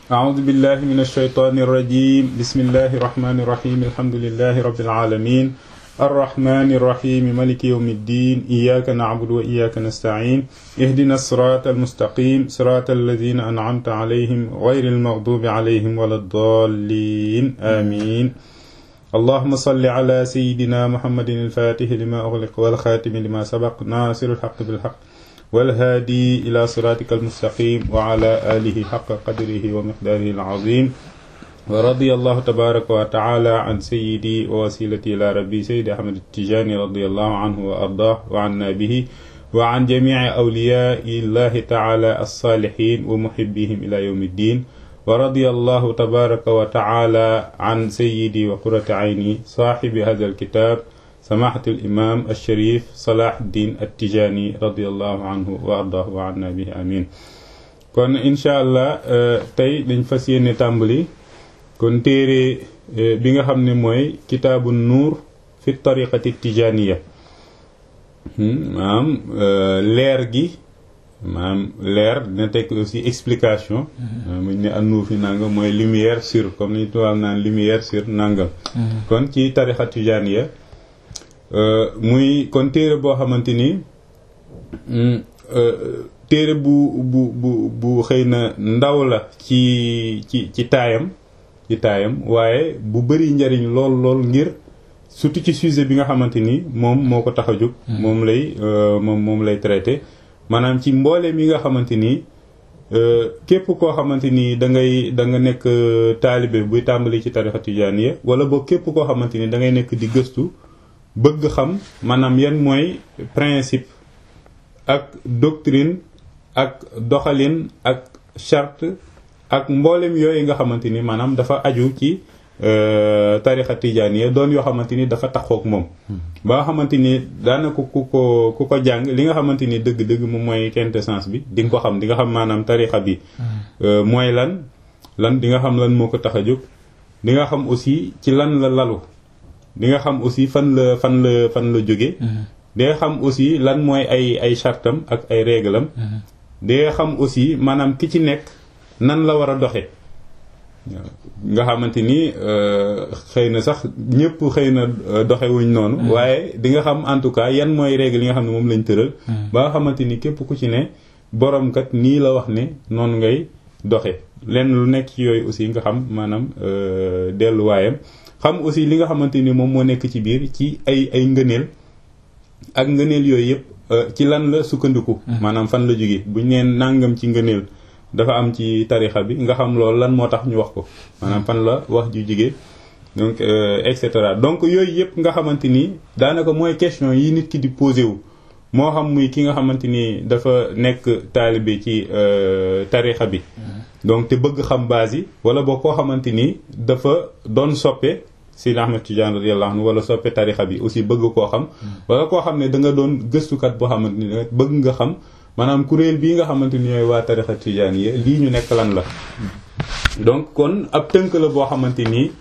أعوذ بالله من الشيطان الرجيم بسم الله الرحمن الرحيم الحمد لله رب العالمين الرحمن الرحيم ملك يوم الدين إياك نعبد وإياك نستعين اهدنا الصراط المستقيم صراط الذين أنعمت عليهم غير المغضوب عليهم ولا الضالين آمين اللهم صل على سيدنا محمد الفاتح لما أغلق والخاتم لما سبق ناصر الحق بالحق والهادي إلى صراطك المستقيم وعلى آله حق قدره ومقداره العظيم ورضي الله تبارك وتعالى عن سيدي ووسيلتي إلى ربي سيد أحمد التجاني رضي الله عنه وأرضاه وعنا به وعن جميع أولياء الله تعالى الصالحين ومحبيهم إلى يوم الدين ورضي الله تبارك وتعالى عن سيدي وقرة عيني صاحب هذا الكتاب سماحة الإمام الشريف صلاح الدين التجاني رضي الله عنه وأرضاه وعنا به آمين kon incha allah tey dañ fas yéene tàmbali kon téere bi nga xam ne mooy kitaabu nuur fi tariqati tijaniya maanaam leer gi maanaam leer dina tekk aussi explication muñ ne an nuur fi nangam mooy lumière sur comme ni tubaab naan lumière sur nangam kon ci tariqa tijaniya muy kon téere boo xamante ni téere bu bu bu bu xëy na ndaw la ci ci ci taayam ci taayam waaye bu bëri njariñ lool lool ngir surtout ci sujet bi nga xamante ni moom moo ko tax a jóg moom lay moom moom lay traité maanaam ci mboole mi nga xamante ni képp koo xamante ni da ngay da nga nekk taalibe buy tàmbali ci tarixa tijaaniya wala boo képp koo xamante ni da ngay nekk di gëstu bëgg xam maanaam yan mooy principe ak doctrine ak doxalin ak charte ak mboolem yooyu nga xamante ni maanaam dafa aju ci tarixa tijaaniya doon yoo xamante ni dafa taxook moom ba nga xamante ni daanaka ku ko ku ko jàng li nga xamante ni dëgg-dëgg moom mooy quintessence bi di nga ko xam di nga xam maanaam tarixa bi mooy lan lan di nga xam lan moo ko tax a jóg di nga xam aussi ci lan la lalu di nga xam aussi fan la fan la fan la jóge di nga xam aussi lan mooy ay ay chartam ak ay réglam di nga xam aussi maanaam ki ci nekk nan la war a doxe nga xamante ni xëy na sax ñëpp xëy na doxewuñ noonu waaye di nga xam en tout cas yan mooy règle yi nga xam ne moom lañ tëral ba nga xamante ni képp ku ci ne borom kat nii la wax ne noonu ngay doxe lenn lu nekk ci yooyu aussi nga xam maanaam delluwaayam xam aussi li nga xamante ni moom moo nekk ci biir ci ay ay ngëneel ak ngëneel yooyu yëpp ci lan la sukkandiku maanaam fan la jóge buñ neen nàngam ci ngëneel dafa am ci tarixa bi nga xam loolu lan moo tax ñu wax ko maanaam fan la wax ju jóge donc et cetera donc yooyu yëpp nga xamante ni daanaka mooy question yi nit ki di posé wu moo xam muy ki nga xamante ni dafa nekk taalibe ci tarixa bi donc te bëgg xam base yi wala boo koo xamante ni dafa doon soppe Seydi Ahmed Tidiane radiyallahu anhu wala soppe tarixa bi aussi bëgg koo xam wala koo xam ne da nga doon gëstukat boo xamante ni bëgg nga xam maanaam kuréel bii nga xamante ni ñooy waa tarixa Tidiane yi lii ñu nekk lan la donc kon ab tënk la boo xamante ni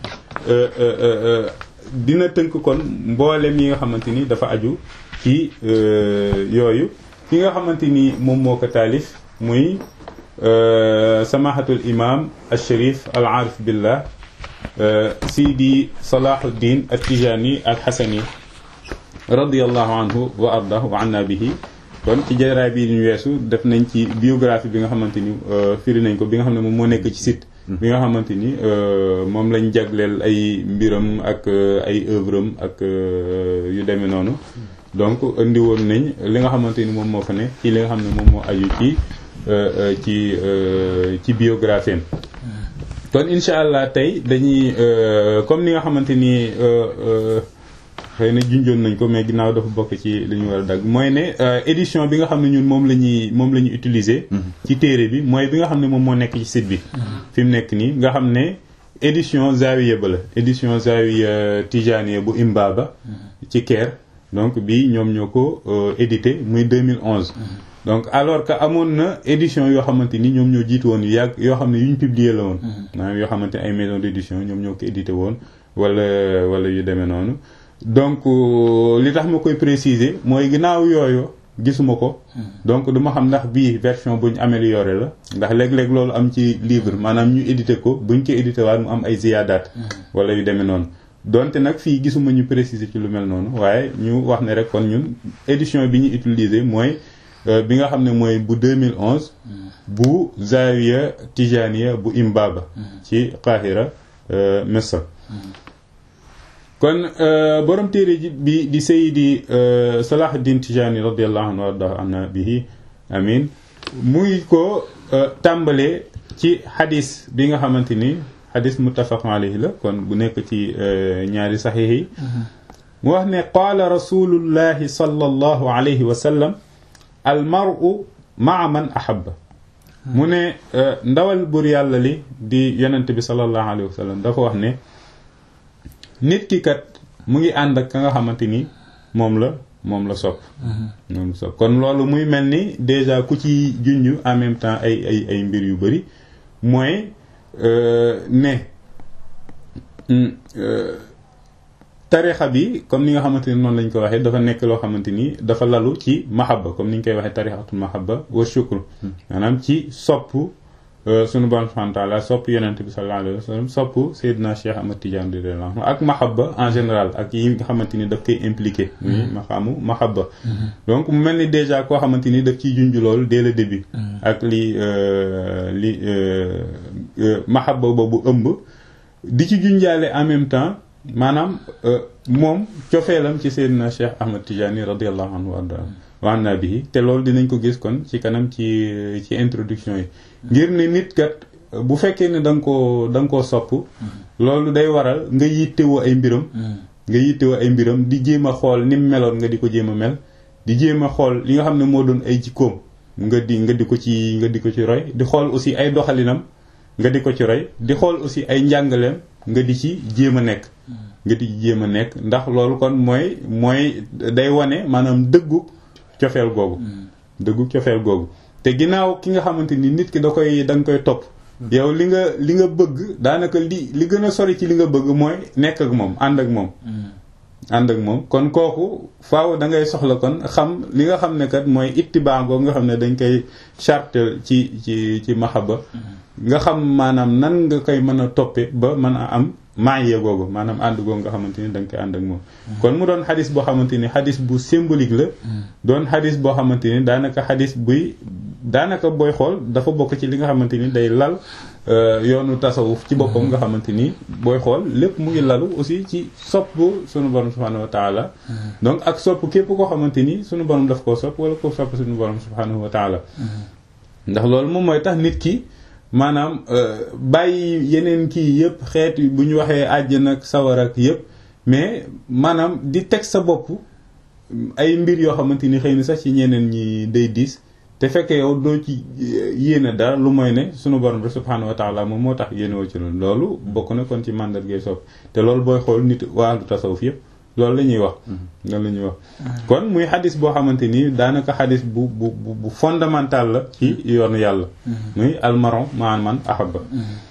dina tënk kon mboolem yi nga xamante ni dafa aju ci yooyu ki nga xamante ni moom moo ko taalif muy samahatul imam al sharif al arif billah sidi salahuddin al tijani al xasani radiallahu anhu wa ardah wa anna bihi kon ci jaraay bi ñu weesu def nañ ci biographie bi nga xamante ni firi nañ ko bi nga xam ne moom moo nekk ci site bi nga xamante ni moom lañ jagleel ay mbiram ak ay œuvre am ak yu demee noonu donc indi woon nañ li nga xamante ni moom moo fa ne ci li nga xam ne moom moo aju ci ci ci biographie am kon incha allah tey dañuy comme ni nga xamante ni xëy na junjoon nañ ko mais ginnaaw dafa bokk ci li ñu war a dagg mooy ne édition bi nga xam ne ñun moom la ñuy moom la ñuy utiliser. ci téere bi mooy bi nga xam ne moom moo nekk ci site bi. fi mu nekk nii nga xam ne édition Zawiya ba la édition Zawiya Tijaniya bu Imbaba. ci Caire donc bii ñoom ñoo ko édité muy 2011. donc alors que amoon na édition yoo xamante ni ñoom ñoo jiitu woon yu yàgg yoo xam ne yu ñu publier la woon. maanaam yoo xamante ay maison d'édition ñoom ñoo ko édité woon wala wala yu demee noonu. donc li tax ma koy préciser mooy ginnaaw yooyu gisuma ko donc du ma xam ndax bii version buñ amélioré la ndax léeg-léeg loolu am ci livre maanaam ñu édité ko buñ ko édité waat mu am ay ziyaadaat wala yu demee noonu donte nag fii gisuma ñu préciser ci lu mel noonu waaye ñu wax ne rek kon ñun édition bi ñu utiliser mooy bi nga xam ne mooy bu 2011 bu Zawiya Tijaniya bu Imbaba ci Qahira Misr kon borom téere ji bi di Seydi Salahuddin Tijani radiyallahu anhu warda anna bihi amin muy ko tàmbalee ci xadis bi nga xamante ni xadis muttafaq alayhi la kon bu nekk ci ñaari saxiix yi mu wax ne qaala rasulullahi sallallahu alayhi wa sallam al mar'u maa man ahabba mu ne ndawal bur yàlla li di yonent bi sallallahu alayhi wa sallam dafa wax ne nit ki kat mu ngi ànd ak ka nga xamante ni moom la moom la sopp moom la sopp kon loolu muy mel ni déjà ku ci junj en même temps ay ay ay mbir yu bari mooy ne tarixa bi comme ni nga xamante ni noonu lañ ko waxee dafa nekk loo xamante ni dafa lalu ci mahabba comme ni ñu koy waxee tarixatul mahabba wa shukr maanaam ci sopp sunu borom subhanahu wa ta'ala sopp yonent bi sallallahu alayhi wa sallam sopp Seydina Cheikh Ahmad Tidiane radiyallahu anhu ak mahabba en général ak yi nga xamante ni daf koy impliqué muy maqaamu mahabba donc mu mel ni déjà koo xamante ni daf ciy junj loolu dès le début ak li li mahabba boobu ëmb di ci junjaale en même temps maanaam moom cofeelam ci Seydina Cheikh Ahmad Tidiane radiyallahu anhu wa anna bihi te loolu dinañ ko gis kon ci kanam ci ci introduction yi ngir ne nit kat bu fekkee ne da nga koo da nga koo sopp loolu day waral nga yittewoo ay mbiram nga yittewoo ay mbiram di jéem a xool ni mu meloon nga di ko jéem a mel di jéem a xool li nga xam ne moo doon ay jikkoom nga di nga di ko ci nga di ko ci roy di xool aussi ay doxalinam nga di ko ci roy di xool aussi ay njàngaleem nga di ci jéem a nekk nga di ci jéem a nekk ndax loolu kon mooy mooy day wane maanaam dëggu cofeel googu dëggu cofeel googu te ginnaaw ki nga xamante ni nit ki da koy da nga koy topp yow li nga li nga bëgg daanaka li li gën a sori ci li nga bëgg mooy nekk ak moom ànd ak moom ànd ak moom kon kooku faaw da ngay soxla kon xam li nga xam ne kat mooy ittibaa googu nga xam ne dañ koy charte ci ci ci mahaba nga xam maanaam nan nga koy mën a toppe ba mën a am maaye googu maanaam ànd googu nga xamante ni da nga koy ànd ak moom kon mu doon xadis boo xamante ni xadis bu symbolique la doon xadis boo xamante ni daanaka xadis buy daanaka booy xool dafa bokk ci li nga xamante ni day lal yoonu tasawuf ci boppam nga xamante ni booy xool lépp mu ngi lalu aussi ci sopp sunu borom subhanahu wa taala donc ak sopp képp koo xamante ni sunu borom daf koo sopp wala ko sopp sunu borom subhanahu wa taala ndax loolu moom mooy tax nit ki maanaam bàyyi yeneen kii yëpp xeet bu ñu waxee àjjana ak sawar ak yëpp mais maanaam di teg sa bopp ay mbir yoo xamante ni xëy na sax ci ñeneen ñi day diis te fekk yow doo ci yéene dara lu mooy ne sunu borom bi subhaanahu wa taala moom moo tax yéene woo ci loolu loolu bokk na kon ci màndargay sopp te loolu booy xool nit wàllu tasawuf yëpp loolu la ñuy wax loolu la ñuy wax kon muy xadis boo xamante ni daanaka xadis bu bu bu fondamental la ci yoonu yàlla muy almaron maan man ahaba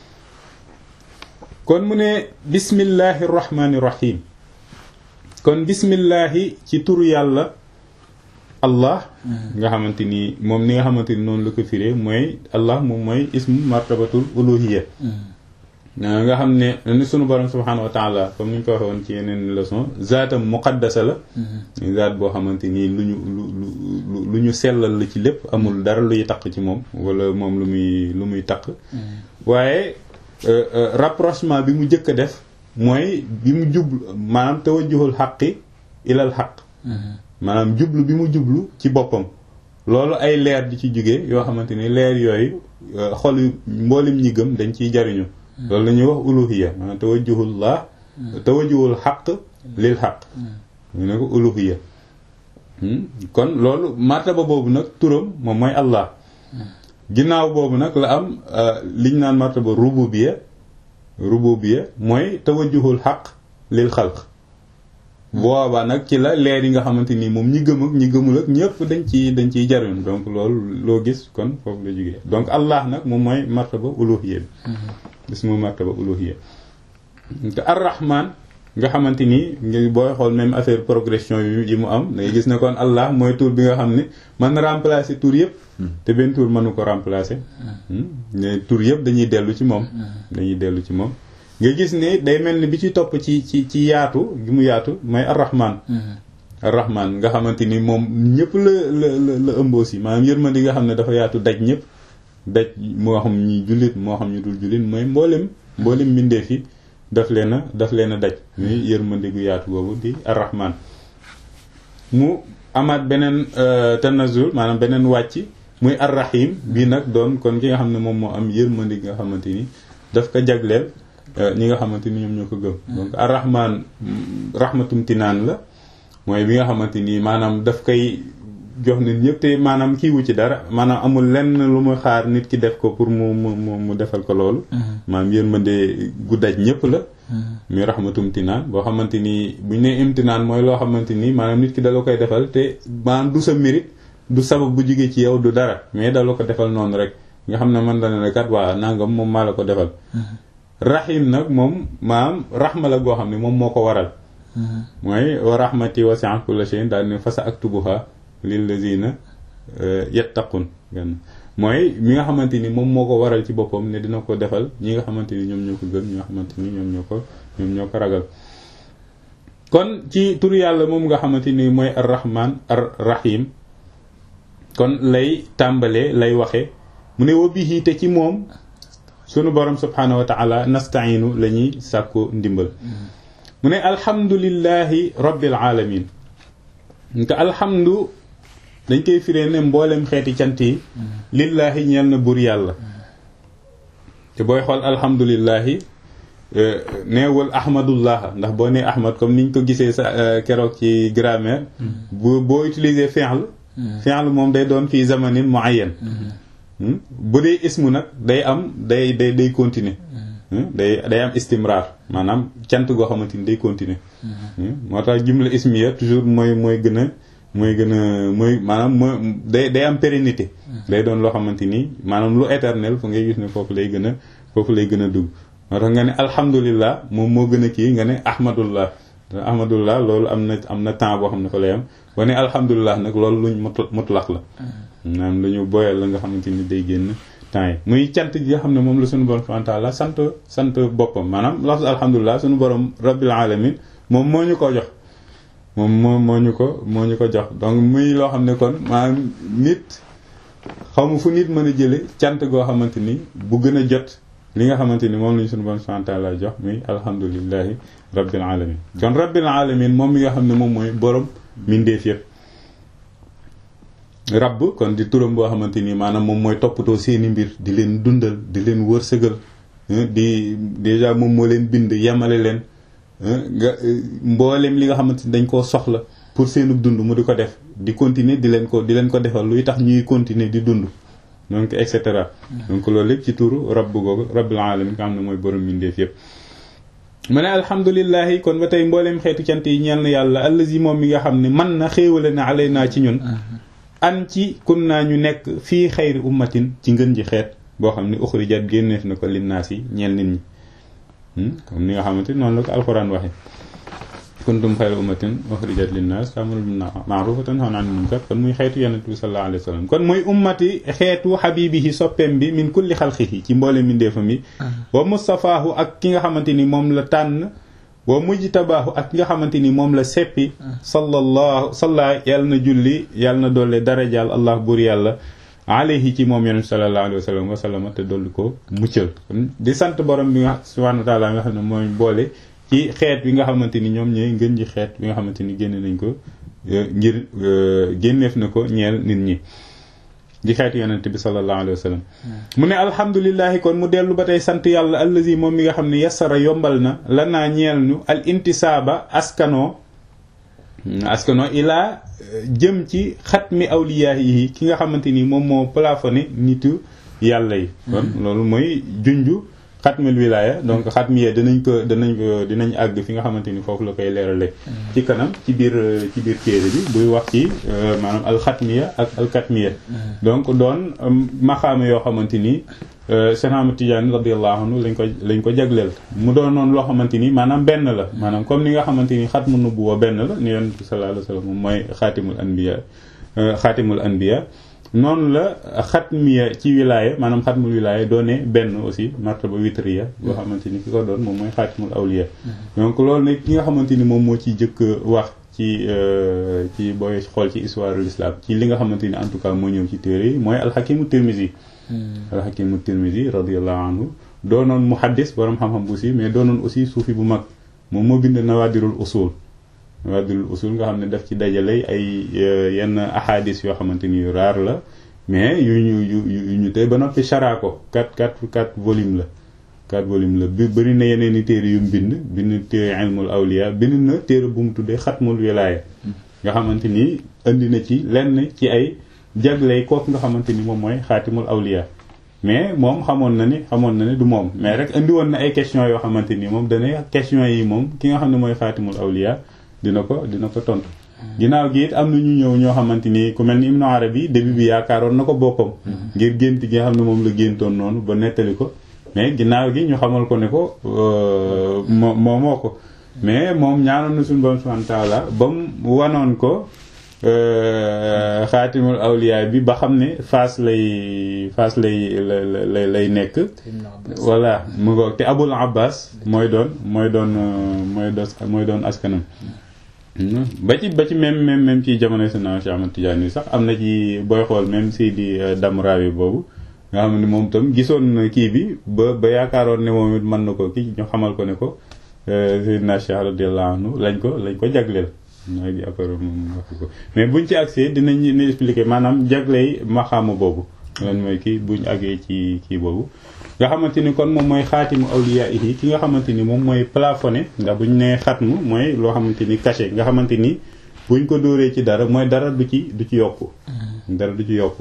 kon mu ne bismillahi rahmani rahim kon bismillahi ci turu yàlla allah nga xamante ni moom ni nga xamante ni noonu la ko firee mooy allah moom mooy ismu martabatul uluhiyya nga xam ne ni sunu borom subhanahu wa taala comme ni ñu ko waxee woon ci yeneen leçon zaatam muqaddasa la zaat boo xamante ni lu ñu lu lu ñu sellal la ci lépp amul dara luy taq ci moom wala moom lu muy lu muy taq waaye rapprochement bi mu njëkk a def mooy bi mu jublu maanaam tawajjuhul xaqi ilal xaq maanaam jublu bi mu jublu ci boppam loolu ay leer di ci jóge yoo xamante ni leer yooyu xol mboolem ñi gëm dañ ciy jariñu loolu la ñuy wax uluhiya maanaam tawajjuhullah tawajjuhul xaq lil xaq ñu ne ko uluhiya kon loolu martaba boobu nag turam moom mooy allah ginnaaw boobu nag la am liñ naan martaba rububiya rububiya mooy tawajjuhul xaq lil xalq boobaa nag ci la leer yi nga xamante ni moom ñi gëm ak ñi gëmul ak ñëpp dañ ci dañ ciy jariñ donc loolu loo gis kon foofu la jógee donc allah nag moom mooy martaba uluhiya bi bis mu martaba uluhiya te arrahman nga xamante ni ngi booy xool même affaire progression yi mu am da ngay gis ne kon Allah mooy tur bi nga xam ne mën na remplacer tur yëpp te benn tur mënu ko remplacer ne tur yëpp dañuy dellu ci moom dañuy dellu ci moom nga gis ne day mel ni bi ci topp ci ci ci yaatu gi mu yaatu mooy ar-Rahman ar-Rahman nga xamante ni moom ñëpp la la la la ëmb aussi maanaam yërmande nga xam ne dafa yaatu daj ñëpp daj moo xam ñi jullit moo xam ñu dul jullit mooy mboolem mboolem mbindeef yi daf leen a daf leen a daj muy yërmande gu yaatu boobu di ar-Rahman mu amaat beneen tanazul maanaam beneen wàcc muy ar-Rahim bii nag doon kon ki nga xam ne moom moo am yërmande gi nga xamante ni daf ko jagleel ñi nga xamante ni ñoom ñoo ko gëm donc ar-Rahman rahmatum tinaan la mooy bi nga xamante ni maanaam daf koy jox nit ñëpp te maanaam kiiwu ci dara maanaam amul lenn lu mu xaar nit ki def ko pour mu mu mu defal ko loolu maanaam yërmande gu daj ñëpp la muy rahmatum tinaan boo xamante ni buñ ne imtinaan mooy loo xamante ni maanaam nit ki da la koy defal te maanaam du sa mérite du sabab bu jógee ci yow du dara mais da la ko defal noonu rek nga xam ne man dana ne kat waa nangam moom maa la ko defal rahim nag moom maanaam raxma la goo xam ne moom moo ko waral mooy wa rahmati wasi'at kulla shay'in daal ne fasa aktubuha lillazina yattaqun gan mooy mi nga xamante ni moom moo ko waral ci boppam ne dina ko defal ñi nga xamante ni ñoom ñoo ko gën ñi nga xamante ni ñoom ñoo ko ñoom ñoo ko ragal kon ci tur yàlla moom nga xamante ni mooy ar rahman ar rahim kon lay tàmbalee lay waxe mu ne wa bihi te ci moom sunu borom subhanahu wa ta'ala nasta'inu la ñuy sàkku ndimbal mu ne alhamdulillahi rabbil alamin nga alhamdu dañ koy firee ne mboolem xeeti cant yi lillaahi ñeel na buur yàlla te booy xool alhamdulillahi neewul ahmadullah ndax boo nee ahmad comme niñ ko gisee sa keroog ci grammaire bu boo utiliser fi'l fi'l moom day doon fii zamanin muayyan bu dee ismu nag day am day day day continuer day day am istimrar maanaam cant goo xamante ni day continuer moo tax jumla ismiya toujours mooy mooy gën a mooy gën a mooy maanaam mooy day day am pérennité day doon loo xamante ni maanaam lu éternel fu ngay gis ne foofu lay gën a foofu lay gën a dugg moo tax nga ne alhamdulillah moom moo gën a kii nga ne ahmadullah ahmadullah loolu am na am na temps boo xam ne fa lay am boo ne alhamdulillah nag loolu luñ mutlaq la maanaam lu ñu boyal la nga xamante ni day génn temps yi muy cant gi nga xam ne moom la suñu borom subhanahu wa ta'ala sant sant boppam maanaam lafz alhamdulilah suñu borom rabbil alamin moom moo ñu ko jox moom moo moo ñu ko moo ñu ko jox donc muy loo xam ne kon maanaam nit xamu fu nit mën a jële cant goo xamante ni bu gën a jot li nga xamante ni moom lañu suñu borom subhanahu wa ta'ala jox muy alhamdulillahi rabbil alamin kon rabbil alamin moom mi nga xam ne moom mooy borom mindeef yëpp rabb kon di turam boo xamante ni maanaam moom mooy toppatoo seeni mbir di leen dundal di leen wërsëgal di déjà moom moo leen bind yemale leen nga mboolem li nga xamante ni dañ koo soxla pour seenu dund mu di ko def di continuer di leen ko di leen ko defal luy tax ñuy continuer di dund donc et cetera donc loolu lépp ci turu rabb googu rabbil alamin nga xam ne mooy borom mbindeef yépp mu ne alhamdulilahi kon ba tey mbooleem xeetu cant yi ñeel na yàlla allazi moom mi nga xam ne man na xéewale na alay naa ci ñun an ci kun naa ñu nekk fii xayri ummatin ci ngën ji xeet boo xam ne uxrijat génneef na ko linnaas yi ñeel nit ñi comme ni nga xamante noonu la ko alxuraan waxe kuntum xayra ummatin uxrijat linnaas ta'muruna bil ma'ruf wa tanhawna 'anil munkar kon muy xeetu yonent bi sallallahu alayhi wa sallam kon muy ummati xeetu xabibihi soppeem bi min kulli xalqihi ci mboole mindeefam yi wa mustafaahu ak ki nga xamante ni moom la tànn wa mujtabaahu ak ki nga xamante ni moom la seppi sallallahu salla yàlla na julli yàlla na doole darajaal allah buur yàlla alayhi ci moom yonent sallallahu alayhi wa sallam wa sallama te dolli ko muccal kon di sant borom bi nga subhanahu wa ta'ala nga xam ne mooy boole ci xeet bi nga xamante ni ñoom ñooy ngën ji xeet bi nga xamante ni génne nañ ko ngir génneef na ko ñeel nit ñi di xeetu yonent bi sallallahu alayhi wa sallam mu ne alhamdulilahi kon mu dellu ba tey sant yàlla allazi moom mi nga xam ne yassara yombal na la naa ñeel ñu al intisaaba askanoo askanoo ilaa jëm ci xatmi awliyaa yi ki nga xamante ni moom moo plafonné nitu yàlla yi kon loolu mooy junju xatmil wilaya donc xatmiye dinañ ko dinañ ko dinañ àgg fi nga xamante ni foofu la koy leerale ci kanam ci biir ci biir téere bi buy wax ci maanaam alxatmiya ak alkatmiya donc doon maxaama yoo xamante ni Cheikh Ahmad Tidiane radiyallahu anhu lañ ko lañ ko jagleel mu doon noonu loo xamante ni maanaam benn la maanaam comme ni nga xamante ni xatmu nubuwa benn la ni yonent bi sallallahu alayhi wasallam moom mooy xaatimul anbiya xaatimul anbiya noonu la xatmiya ci wilaya maanaam xatmul wilaya doone benn aussi martaba witriya boo xamante ni ki ko doon moom mooy xaatimul awliya donc loolu nag ki nga xamante ni moom moo ciy jëkk wax ci ci booy xool ci histoire de l'islam ci li nga xamante ni en tout cas moo ñëw ci téere yi mooy alxakimu tirmisi alxakimu tirmisi radiallahu anhu doonoon muhaddis borom xam-xam bu si mais doonoon aussi suufi bu mag moom moo bind nawaadirul usul nawaadirul usul nga xam ne daf ci dajale ay yenn ahadis yoo xamante ni yu raar la mais yu ñu yu yu ñu tey ba noppi chara ko quatre quatre quatre volume la quatre volume la bi bëri na yeneen i téere yu mu bind bind téere ilmul awliya bind na téere bu mu tuddee xatmul wilaaya nga xamante ni indi na ci lenn ci ay jagley kooku nga xamante ni moom mooy xaatimul awliya mais moom xamoon na ni xamoon na ni du moom mais rek indi woon na ay question yoo xamante ni moom dana question yi moom ki nga xam ne mooy xaatimul awliya dina ko dina ko tontu ginnaaw gi it am na ñu ñëw ñoo xamante ni ku mel ni Ibnu Arabi début bi yaakaaroon na ko boppam ngir gént gi nga xam ne moom la géntoon noonu ba nettali ko mais ginnaaw gi ñu xamal ko ne ko moo moo moo ko mais moom ñaanoon na suñu borom subhanahu wa ta'ala ba mu wanoon ko xaatimul awliya bi ba xam ne faas lay faas lay lay lay nekk voilà mu ngoog te abul abbas mooy doon mooy doon mooy doon mooy doon askanam ba ci ba ci même même même ci jamono sena Cheikh Ahmad Tidiane yi sax am na ci booy xool même si di Damrawi boobu nga xam ne moom tam gisoon kii bi ba ba yaakaaroon ne moom it mën na ko kii ñu xamal ko ne ko Seydina Cheikh radiyallahu anhu lañ ko lañ ko jagleel mooy di après moom wax ko mais buñ ci accès dinañ ñu expliquer maanaam jagley maxaama boobu lan mooy kii buñ àggee ci kii boobu nga xamante ni kon moom mooy xaatimu awliya yi ki nga xamante ni moom mooy plafonné ndax buñ nee xatmu mooy loo xamante ni caché nga xamante ni buñ ko dóoree ci dara mooy dara du ci du ci yokku dara du ci yokku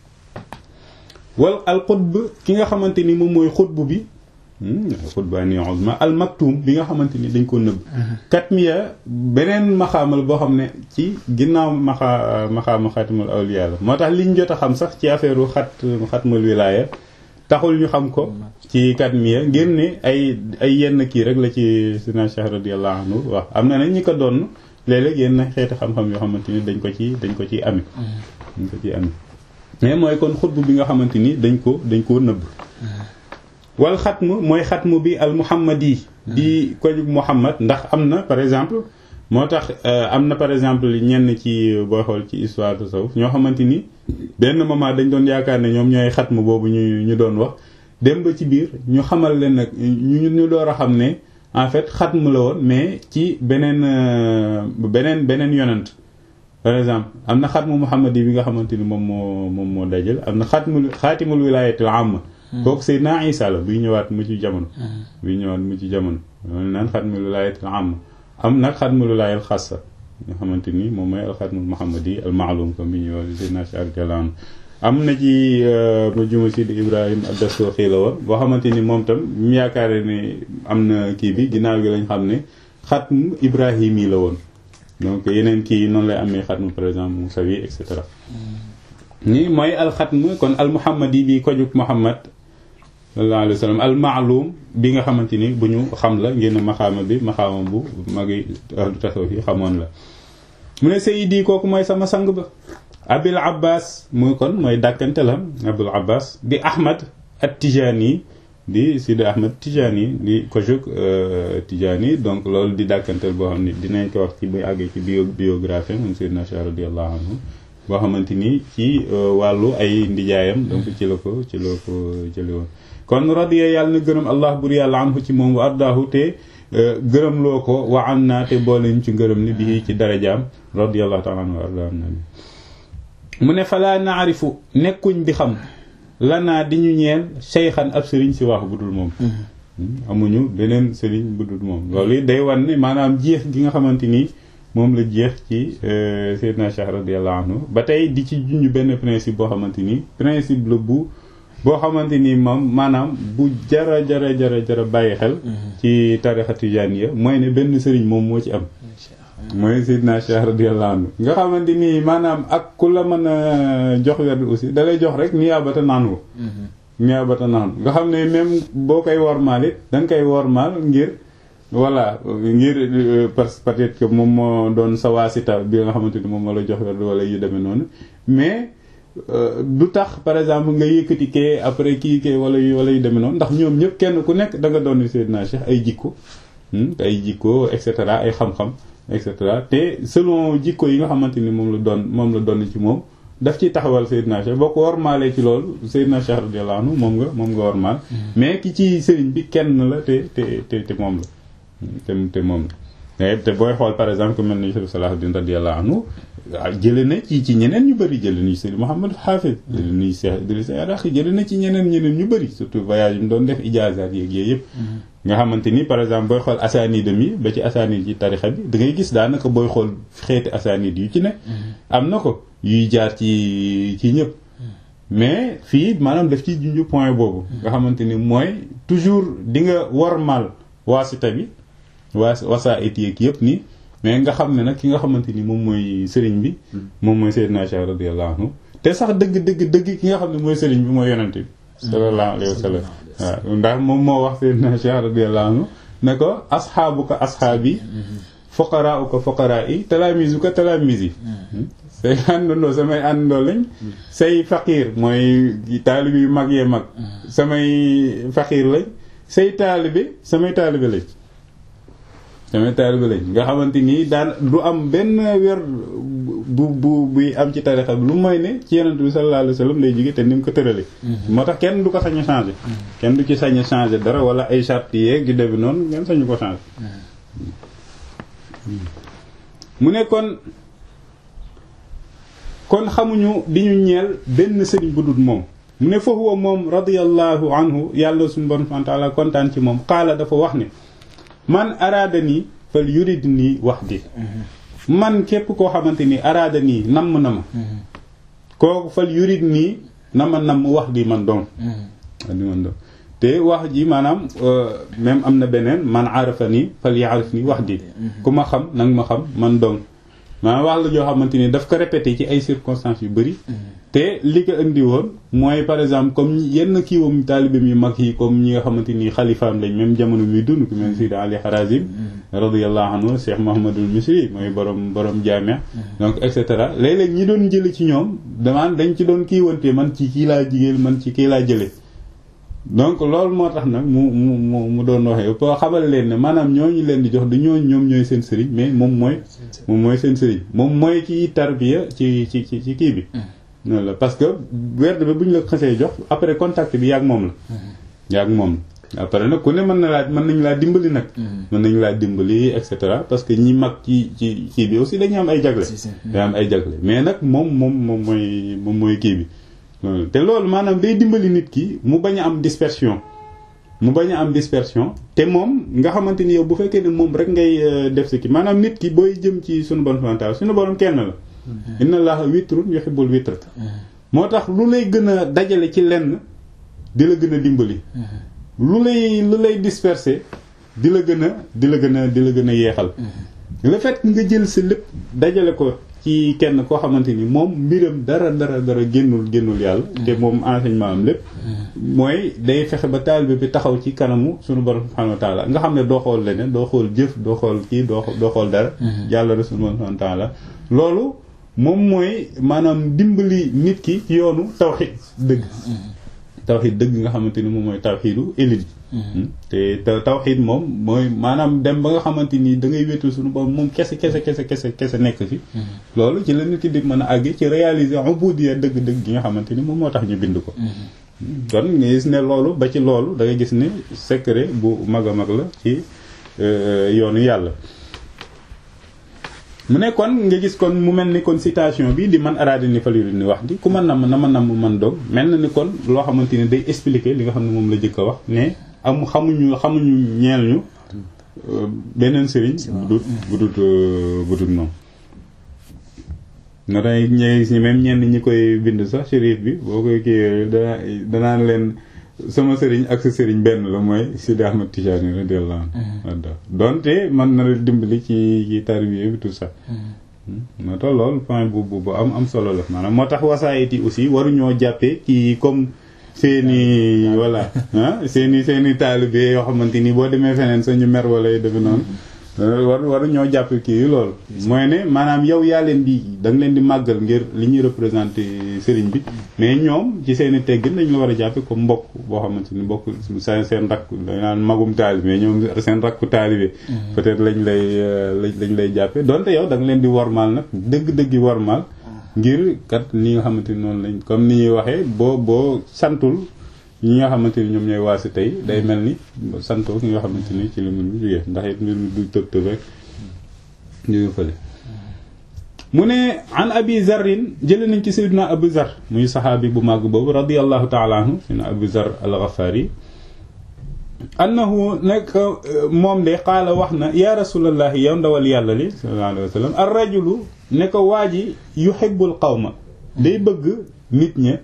wal al xutb ki nga xamante ni moom mooy xutb bi xutbaani uzma al maktum bi nga xamante ni dañ ko nëbb katmiya beneen maxaamal boo xam ne ci ginnaaw maxa maxaama xatimul awliya la moo tax liñ jot a xam sax ci affaire u xat xatmul wilaaya taxul ñu xam ko ci katmiya ngir ne ay ay yenn kii rek la ci sina Cheikh radiyallahu anhu wax am na nañ ñi ko doon léeg-léeg yenn xeeti xam-xam yoo xamante ni dañ ko ci dañ ko ciy amee dañ ko ciy amee mais mooy kon xutb bi nga xamante ni dañ ko dañ koo nëbb wal xatmu mooy xatmu bi al muhammadi di ko muhammad ndax am na par exemple moo tax am na par exemple ñenn ci booy xool ci histoire de tasawuf ñoo xamante ni benn moment dañ doon yaakaar ne ñoom ñooy xatmu boobu ñu ñu doon wax dem ba ci biir ñu xamal leen nag ñu ñu door a xam ne en fait xatmu la woon mais ci beneen beneen beneen yonent par exemple am na xatmu muhammadi bi nga xamante ni moom moo moom moo dajal am na xatmul xaatimul wilayatul amma kooku Seydina Isa la buy ñëwaat mu ci jamono buy ñëwaat mu ci jamono loolu naan xatmul wilayatul amma am nag xatmul wilayal xassa nga xamante ni moom mooy alxatmul muhammadi al maalum comme bi ñuy wax Seydina Cheikh radiyallahu anhu am na ci ma juma Sidi Ibrahim ad-Dasuuxi la woon boo xamante ni moom tam mu yaakaare ne am na kii bi ginnaaw gi lañ xam ne xatmu Ibrahim yi la woon donc yeneen kii noonu lay amee xatmu par exemple Musawi et cetera ni mooy alxatmu kon al muhammadi bi ko jug Muhammad sallallahu alayhi wa sallam al maalum bi nga xamante ni bu ñu xam la ngeen maxaama bi maxaama bu magi ahlu tasawuf yi xamoon la mu ne sayidi kooku mooy sama sang ba abil abbas muy kon mooy dàkkante la abul abbas di ahmad at tijani di sidi ahmad tijani di ko jóg tijani donc loolu di dàkkantel boo xam ne dinañ ko wax ci bu àggee ci bio biographie moom sayyidina Cheikh radiyallahu anhu boo xamante ni ci wàllu ay ndijaayam donc ci la ko ci la ko jële woon kon radiya yàlla na gërëm allah bur yàlla anhu ci moom wa ardaahu te gërëm loo ko wa an naa te boole ñu ci ngërëm ni bii ci darajaam radiyallahu taala anhu wa ardaa nabi mu ne falaa naarifu nekkuñ di xam lanaa di ñu ñeel seyxan ab sëriñ si wax bu dul moom amuñu beneen sëriñ bu dul moom loolu day wan ne maanaam jeex gi nga xamante ni moom la jeex ci Seydina Cheikh radiyallahu anhu ba tey di ci junj benn principe boo xamante ni principe la bu boo xamante ni moom maanaam bu jara jara jara jara bàyyi xel ci tarixa tijaaniya mooy ne benn sëriñ moom moo ci am mooy Seydina Cheikh radiyallahu anhu nga xamante ni maanaam ak ku la mën a jox werd aussi dalay jox rek ni yaabata naan ko ñaabata naxam nga xam ne même boo koy wormaal it da nga koy wormaal ngir voilà ngir parce que peut-être que moom moo doon sa waasita bi nga xamante ni moom moo la jox werd wala yu demee noonu mais du tax par exemple nga yëkkati kee après kii kee wala yu wala yu demee noonu ndax ñoom ñëpp kenn ku nekk da nga doon Seydina Cheikh ay jikko ay jikko et cetera ay xam-xam et cetera te selon jikko yi nga xamante ni moom la doon moom la doon ci moom daf ciy taxawal Seydina Cheikh boo ko warmaalee ci loolu Seydina Cheikh radiyallahu anhu moom nga moom nga warmaal mais ki ci sëriñ bi kenn la te te te te moom la te te moom la te booy xool par exemple ku mel ni Cheikh Salahuddin radiyallahu anhu jële na ci ci ñeneen ñu bëri jële na ci Seydi Mouhamed Hafiz jële na ci Cheikh Idrissa Yaraqi jële na ci ñeneen ñeneen ñu bëri surtout voyage yi mu doon def ijaazaat yeeg yooyu yëpp nga xamante ni par exemple booy xool asaanid mi ba ci asaanid ci tarixa bi da ngay gis daanaka booy xool xeeti asaanid yu ci ne am na ko yuy jaar ci ci ñëpp mais fii maanaam daf ci junju point boobu nga xamante ni mooy toujours di nga wormal waasita bi waa wasaa it yeeg yëpp nii mais nga xam ne nag ki nga xamante ni moom mooy sëriñ bi moom mooy Seydina Cheikh radiyallahu anhu te sax dëgg dëgg dëgg ki nga xam ne mooy sëriñ bi mooy yonente bi sallallahu alayhi wa sallam waaw ndax moom moo wax Seydina Cheikh radiyallahu anhu ne ko asxaabuka asxaabi fuqaraauka fuqaraa yi talaamisuka talaamis yi say àndandoo samay àndandoo lañ say faqiir mooy taalibe yu mag yee mag samay faqiir lañ say taalibe samay taalibe lañ samay taalibe lañ nga xamante nii daan du am benn weer bu bu buy am ci tarixa bi lu mooy ne ci yonent bi sallallahu alayhi wa sallam lay jóge te ni mu ko tërale moo tax kenn du ko sañ a changé kenn du ci sañ a changé dara wala ay charte yeeg di debi noonu ngeen sañu ko changé mu ne kon kon xamuñu di ñu ñeel benn sëriñ bu dul moom mu ne fa huwa moom radiyallahu anhu yàlla suñu borom subhanahu wa ta'ala kontaan ci moom xaala dafa wax ne man araada nii fal yurid nii wax di man képp koo xamante ni araada nii namm na ma kooku fal yurid nii na ma namm wax di man doon di man doon te wax ji maanaam même am na beneen man arafa nii fal yaarif nii wax di ku ma xam nag ma xam man doon maanaam wax la joo xamante ni daf ko répété ci ay circonstances yu bëri te li ko indi woon mooy par exemple comme yenn kiiwam taalibeem yu mag yi comme ñi nga xamante ni xalifaam lañ même jamono muy dund ku mel Sidi Ali Harazim radiyallahu anhu Cheikh Mouhamadul Misri mooy borom borom jaamia donc et cetera léeg-léeg ñi doon jële ci ñoom damaan dañ ci doon kiiwante man ci kii laa jigéen man ci kii laa jële donc loolu moo tax nag mu mu mu mu doon waxee pour xamal leen ne maanaam ñooñu leen di jox du ñooñu ñoom ñooy seen sëriñ mais moom mooy moom mooy seen sëriñ moom mooy kiy tarbiya ci ci ci ci kii bi noonu la parce que werd bi bu ñu la xasee jox après contact bi yaag moom la yaag moom la après nag ku ne mën na laa mën nañu laa dimbali nag mën nañu laa dimbali et cetera parce que ñi mag ci ci kii bi aussi dañu am ay jagle dañu am ay jagle mais nag moom moom moom mooy moom mooy kii bi te loolu maanaam day dimbali nit ki mu bañ a am dispersion mu bañ a am dispersion te moom nga xamante ni yow bu fekkee ne moom rek ngay def si ki maanaam nit ki booy jëm ci sunu borom subhanahu sunu borom kenn la inna allaha witrun yuhibbul witr moo tax lu lay gën a dajale ci lenn di la gën a dimbali lu lay lu lay disperser di la gën a di la gën a di la gën a yeexal le fait nga jël sa lépp dajale ko ci kenn koo xamante ni moom mbiram dara dara dara génnul génnul yàlla te moom enseignement am lépp mooy day fexe ba taalibe bi taxaw ci kanamu sunu borom subhanahu wa taala nga xam ne doo xool leneen doo xool jëf doo xool kii doo doo xool dara yàlla rek sunu borom subhanahu wa taala loolu moom mooy maanaam dimbali nit ki ci yoonu tawxid dëgg tawxid dëgg nga xamante ni moom mooy tawxidu élite te tawxid moom mooy maanaam dem ba nga xamante ni da ngay wéetul suñu borom moom kese kese kese kese kese nekk fi loolu ci la nit ki di mën a àgg ci réaliser ubudiyya dëgg-dëgg gi nga xamante ni moom moo tax ñu bind ko kon nga gis ne loolu ba ci loolu da ngay gis ne secret bu mag a mag la ci yoonu yàlla mu ne kon nga gis kon mu mel ni kon citation bi di man araada ni faliru ni wax di ku ma namm na ma namm man doog mel na ni kon loo xamante ni day expliquer li nga xam ne moom la jëkk a wax ne am xamuñu xamuñu ñeel ñu beneen sëriñ bu dut bu dut bu dut moom nga day ñe si même ñenn ñi koy bind sax shérif bi boo koy kii dana danaan leen sama sëriñ ak sa sëriñ benn la mooy Sidi Ahmad Tijani radiyallahu anhu donte man na la dimbali ci ci tarbiya bi tout ça moo tax loolu point bu bu am am solo la maanaam moo tax wasaayit yi aussi waruñoo jàppee kii comme seeni voilà ah seeni seeni taalibe yoo xamante ni boo demee feneen sa ñu mer wala yu defe noonu war waru ñoo jàpp kii loolu mooy ne maanaam yow yaa leen di da nga leen di màggal ngir li ñuy représenté sëriñ bi mais ñoom ci seen i teggin dañ la war a jàppe comme mbokk boo xamante ni mbokk seen seen rakk dañ naan magum taalibe mais ñoom seen rakku taalibe peut-être lañ lay lañ lay jàppe donte yow da nga leen di wormaal nag dëgg-dëggi wormaal ngir kat li nga xamante ni noonu lañ comme ni ñuy waxee boo boo santul ñi nga xamante ni ñoom ñooy waasi tey day mel ni santoo ki nga xamante ni ci li mu jógee ndax it mbir mi du tëb tëb rek jóge fële mu ne an abi zarrin jële nañ ci sayyidina abu zar muy saxaabi bu màgg boobu radiyallahu taala anhu sayyidina abu zar al-ghafari annahu nekk moom de qaala wax na ya rasulallahi yow ndawal yàlla li sallallahu alayhi wa sallam ar rajulu ne ko waa ji yuhibbul qawma day bëgg nit ña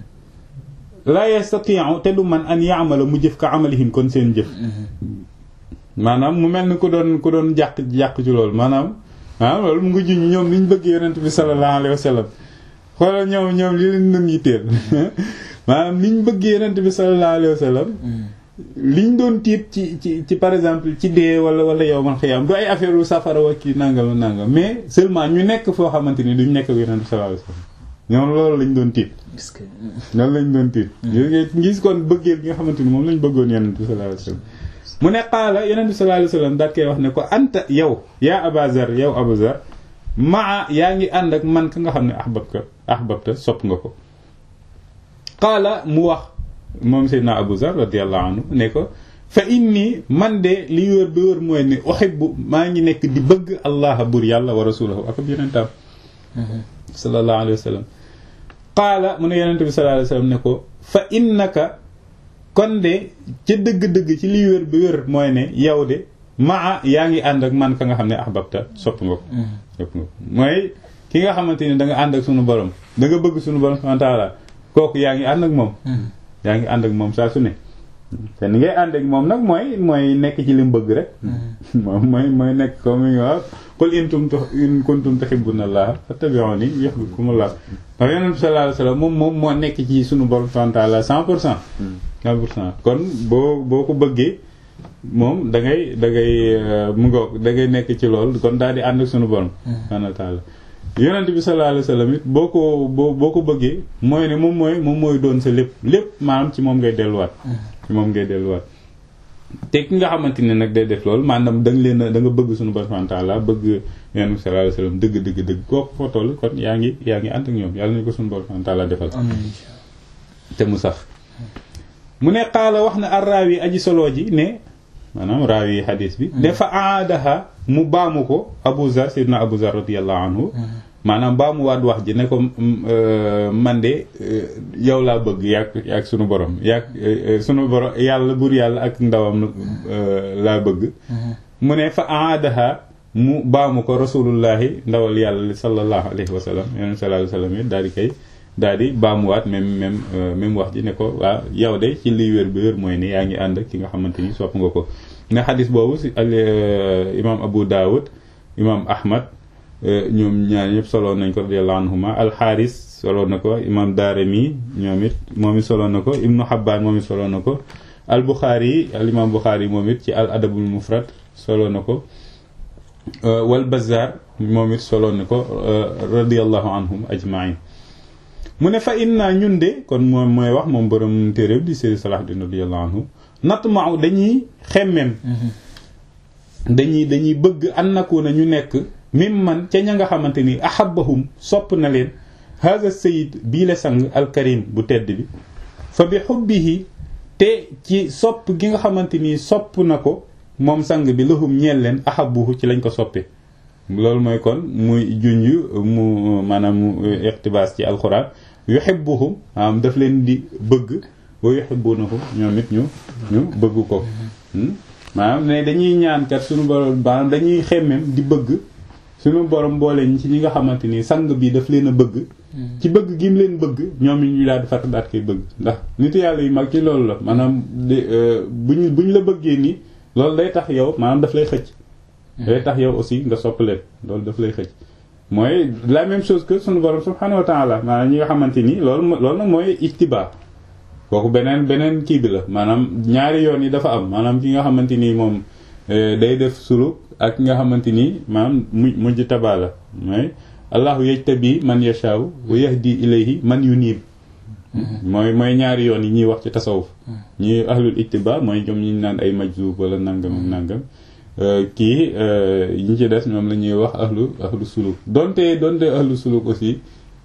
la yastati'u te du man an ya'mala mu jëf ka amalihim kon seen jëf maanaam mu mel ni ku doon ku doon jàq jàq ci loolu maanaam ah loolu mu ngi juñ ñoom niñ bëgg yonent bi sallallahu alayhi wa sallam xoolal ñoom ñoom li leen doon yitteel maanaam niñ bëgg yonent bi sallallahu alayhi wa sallam liñ doon tiit ci ci ci par exemple ci dee wala wala yow man xëyam du ay affaire u safara wa kii nangam nangam mais seulement ñu nekk foo xamante ni duñ nekk ak yonent bi sallallahu alayhi wa sallam ñoom loolu lañ doon tiit loolu lañ doon tiit ngis kon bëggee bi nga xamante ni moom lañ bëggoon yonent bi sallallahu alayhi wa sallam mu ne qaala yonent bi sallallahu alayhi wa sallam daat koy wax ne ko anta yow yaa abazar yow abazar maa yaa ngi ànd ak man ka nga xam ne ahbabka ahbabta sopp nga ko qaala mu wax moom seydna abu zar radiyallahu anhu ne ko fa inni man de li wër bi wër mooy ne uhibbu maa ngi nekk di bëgg allah bur yàlla wa rasulahu ak ab yonentam sallallahu alayhi wa sallam qaala mu ne yonente bi sallallahu alayhi wa sallam ne ko fa innaka kon de ca dëgg-dëgg ci li wér bi wér mooy ne yow de maa yaa ngi ànd ak man ka nga xam ne ahbabta sopp nga ko sopp nga ko mooy ki nga xamante ni da nga ànd ak sunu borom da nga bëgg sunu borom subhanahu wa ta'ala kooku yaa ngi ànd ak moom yaa ngi ànd ak moom saa su ne te ni ngay ànd ak moom nag mooy mooy nekk ci li mu bëgg rek moom mooy mooy nekk comme ni nga wax qul in tum in kuntum tuhibbuna allaha fattabi'uni yuhibbukumullah ndax yonent bi sallallahu alayhi wasallam moom moom moo nekk ci sunu borom subhanahu wa ta'ala cent pour cent cent pour cent kon boo boo ko bëggee moom da ngay da ngay mu ngoog da ngay nekk ci loolu kon daal di ànd ak sunu borom subhanahu wa ta'ala yonent bi sallallahu alayhi wasallam it boo ko boo boo ko bëggee mooy ne moom mooy moom mooy doon sa lépp lépp maanaam ci moom ngay delluwaat ci moom ngay delluwaat te ki nga xamante ne nag day def loolu maanaam da nga leen da nga bëgg suñu borom subhanahu wa ta'ala bëgg yonent bi sallallahu alayhi wasallam dëgg dëgg dëgg kooku foo toll kon yaa ngi yaa ngi ànd ak ñoom yàlla nañu ko suñu borom subhanahu wa ta'ala defal te mu sax mu ne qaala wax na arraawi aji solo ji ne maanaam raawi xadiis bi dafa aadaha mu baamu ko Abu Zar sayyidina Abu Zar radiyallahu anhu maanaam baamu waat wax ji ne ko man de yow laa bëgg yaag yaag sunu borom yaag sunu borom yàlla bur yàlla ak ndawam laa bëgg mu ne fa aadaha mu baamu ko rasulullahi ndawal yàlla sallallahu alayhi wa sallam yonent sallallahu alayhi wa sallam daal di koy daal di baamuwaat même même même wax ji ne ko waaw yow de ci liy wér bi wér mooy ne yaa ngi ànd ak ki nga xamante ni sopp nga ko nga xadis boobu si al imam Abu Dawud imam Ahmad ñoom ñaar ñëpp solo nañ ko radiyallahu anhuma alxaaris solo na ko imam Daarimi ñoom it moom it solo na ko ibnu Habbaan moom it solo na ko al Buxaari al imam Buxaari moom it ci al adabul mufrad solo na ko wal Bazzaar moom it solo na ko radiyallahu anhum ajmain mu ne fa inna ñun de kon moom mooy wax moom borom téere di Seydi Salahuddin radiyallahu anhu natma'u dañuy xemmem dañuy dañuy bëgg an nakuna ñu nekk mim man ca ña nga xamante ni ahabbahum sopp na leen haza sayid bii la sang alkarim bu tedd bi fa bi xubbihi te ci sopp gi nga xamante ni sopp na ko moom sang bi lahum ñeel leen ahabbuhu ci lañ ko soppe loolu mooy kon muy junj mu maanaam mu iqtibaas ci alxuraan yuhibbuhum maanaam daf leen di bëgg wa yuhibbunahu ñoom it ñu ñu bëgg ko maanaam ne dañuy ñaan kat suñu borom maanaam dañuy xemmem di bëgg suñu borom boole ñi ci ñi nga xamante ni sang bi daf leen a bëgg ci bëgg gi mu leen bëgg ñoom it ñu daal di fàtt daat koy bëgg ndax nit yàlla yu mag ci loolu la maanaam de buñ buñ la bëggee nii loolu day tax yow maanaam daf lay xëcc day tax yow aussi nga sopp leen loolu daf lay xëcc mooy la même chose que suñu borom subhanahu wa ta'ala maanaam ñi nga xamante ni loolu loolu nag mooy ittiba kooku beneen beneen kii bi la maanaam ñaari yoon yi dafa am maanaam ki nga xamante ni moom day def suluk ak ki nga xamante ni maanaam mu mujj tabaa la mooy allahu yajtabi man yashaaw wa yahdi ilayhi man yunib mooy mooy ñaari yoon yi ñuy wax ci tasawuf ñi ahlul ittiba mooy ñoom ñu naan ay majzub wala nangam ak nangam kii ñi ci des ñoom la ñuy wax ahlu ahlu suluk donte donte ahlu suluk aussi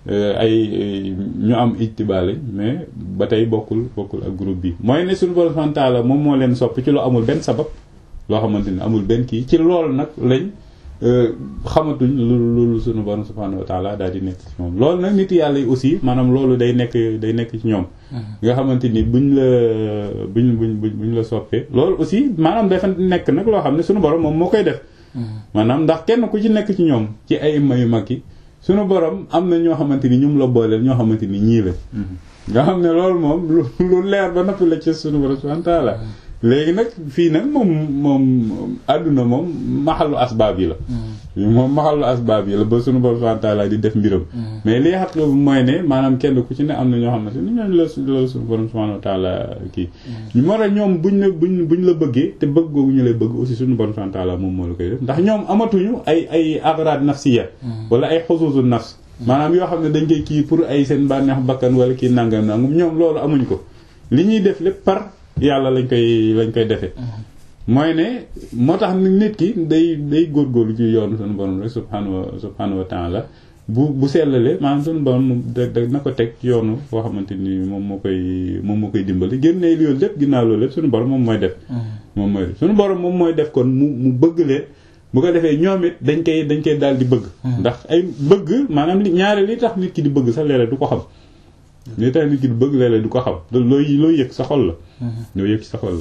ay ñu am ittiba lañ mais ba tey bokkul bokkul ak groupe bi mooy ne suñu borom subhanahu wa ta'ala moom moo leen soppi ci lu amul benn sabab loo xamante ni amul benn kii ci loolu nag lañ xamatuñ lu lu suñu borom subhanahu wa ta'ala daal di nekk ci moom loolu nag nit yàlla yi aussi maanaam loolu day nekk day nekk ci ñoom nga xamante ni buñ la buñ buñ buñ la soppee loolu aussi maanaam dafa nekk nag loo xam ne suñu borom moom moo koy def maanaam ndax kenn ku ci nekk ci ñoom ci ay ima yu mag yi suñu borom am na ñoo xamante ni ñum la booleel ñoo xamante ni ñii la nga xam ne loolu moom lu leer ba noppi la ci suñu borom subhanahu wa ta'ala léegi nag fii nag moom moom àdduna moom maxalu asbaab yi la moom maxalu asbaab yi la ba suñu borom subhanahu wa ta'ala di def mbiram mais li xaq mooy ne maanaam kenn ku ci ne am na ñoo xamante ni ñooñu la la suñu borom subhanahu wa ta'ala kii moo tax ñoom buñ la buñ buñ la bëggee te bëgg googu ñu lay bëgg aussi suñu borom subhanahu wa ta'ala moom moo la koy def ndax ñoom amatuñu ay ay agrad nafsiya wala ay xusuusu nafs maanaam yoo xam ne dañ koy kii pour ay seen bànneex bakkan wala kii nangam nangam ñoom loolu amuñ ko li ñuy def lépp par yàlla lañ koy lañ koy defee mooy ne moo tax nit ki day day góorgóorlu ci yoonu suñu borom rek subhanahu wa subhanahu wa ta'ala bu bu sellalee maanaam suñu borom da da na ko teg ci yoonu boo xamante ni moom moo koy moom moo koy dimbali génnee loolu lépp ginnaaw loolu lépp suñu borom moom mooy def moom mooy def suñu borom moom mooy def kon mu mu bëgg leen bu ko defee ñoom it dañ koy dañ koy daal di bëgg ndax ay bëgg maanaam li ñaare li tax nit ki di bëgg sax léeg-léeg du ko xam li tax nit ki di bëgg léeg-léeg du ko xam looy looy yëg sa xol la loo yëg sa xol la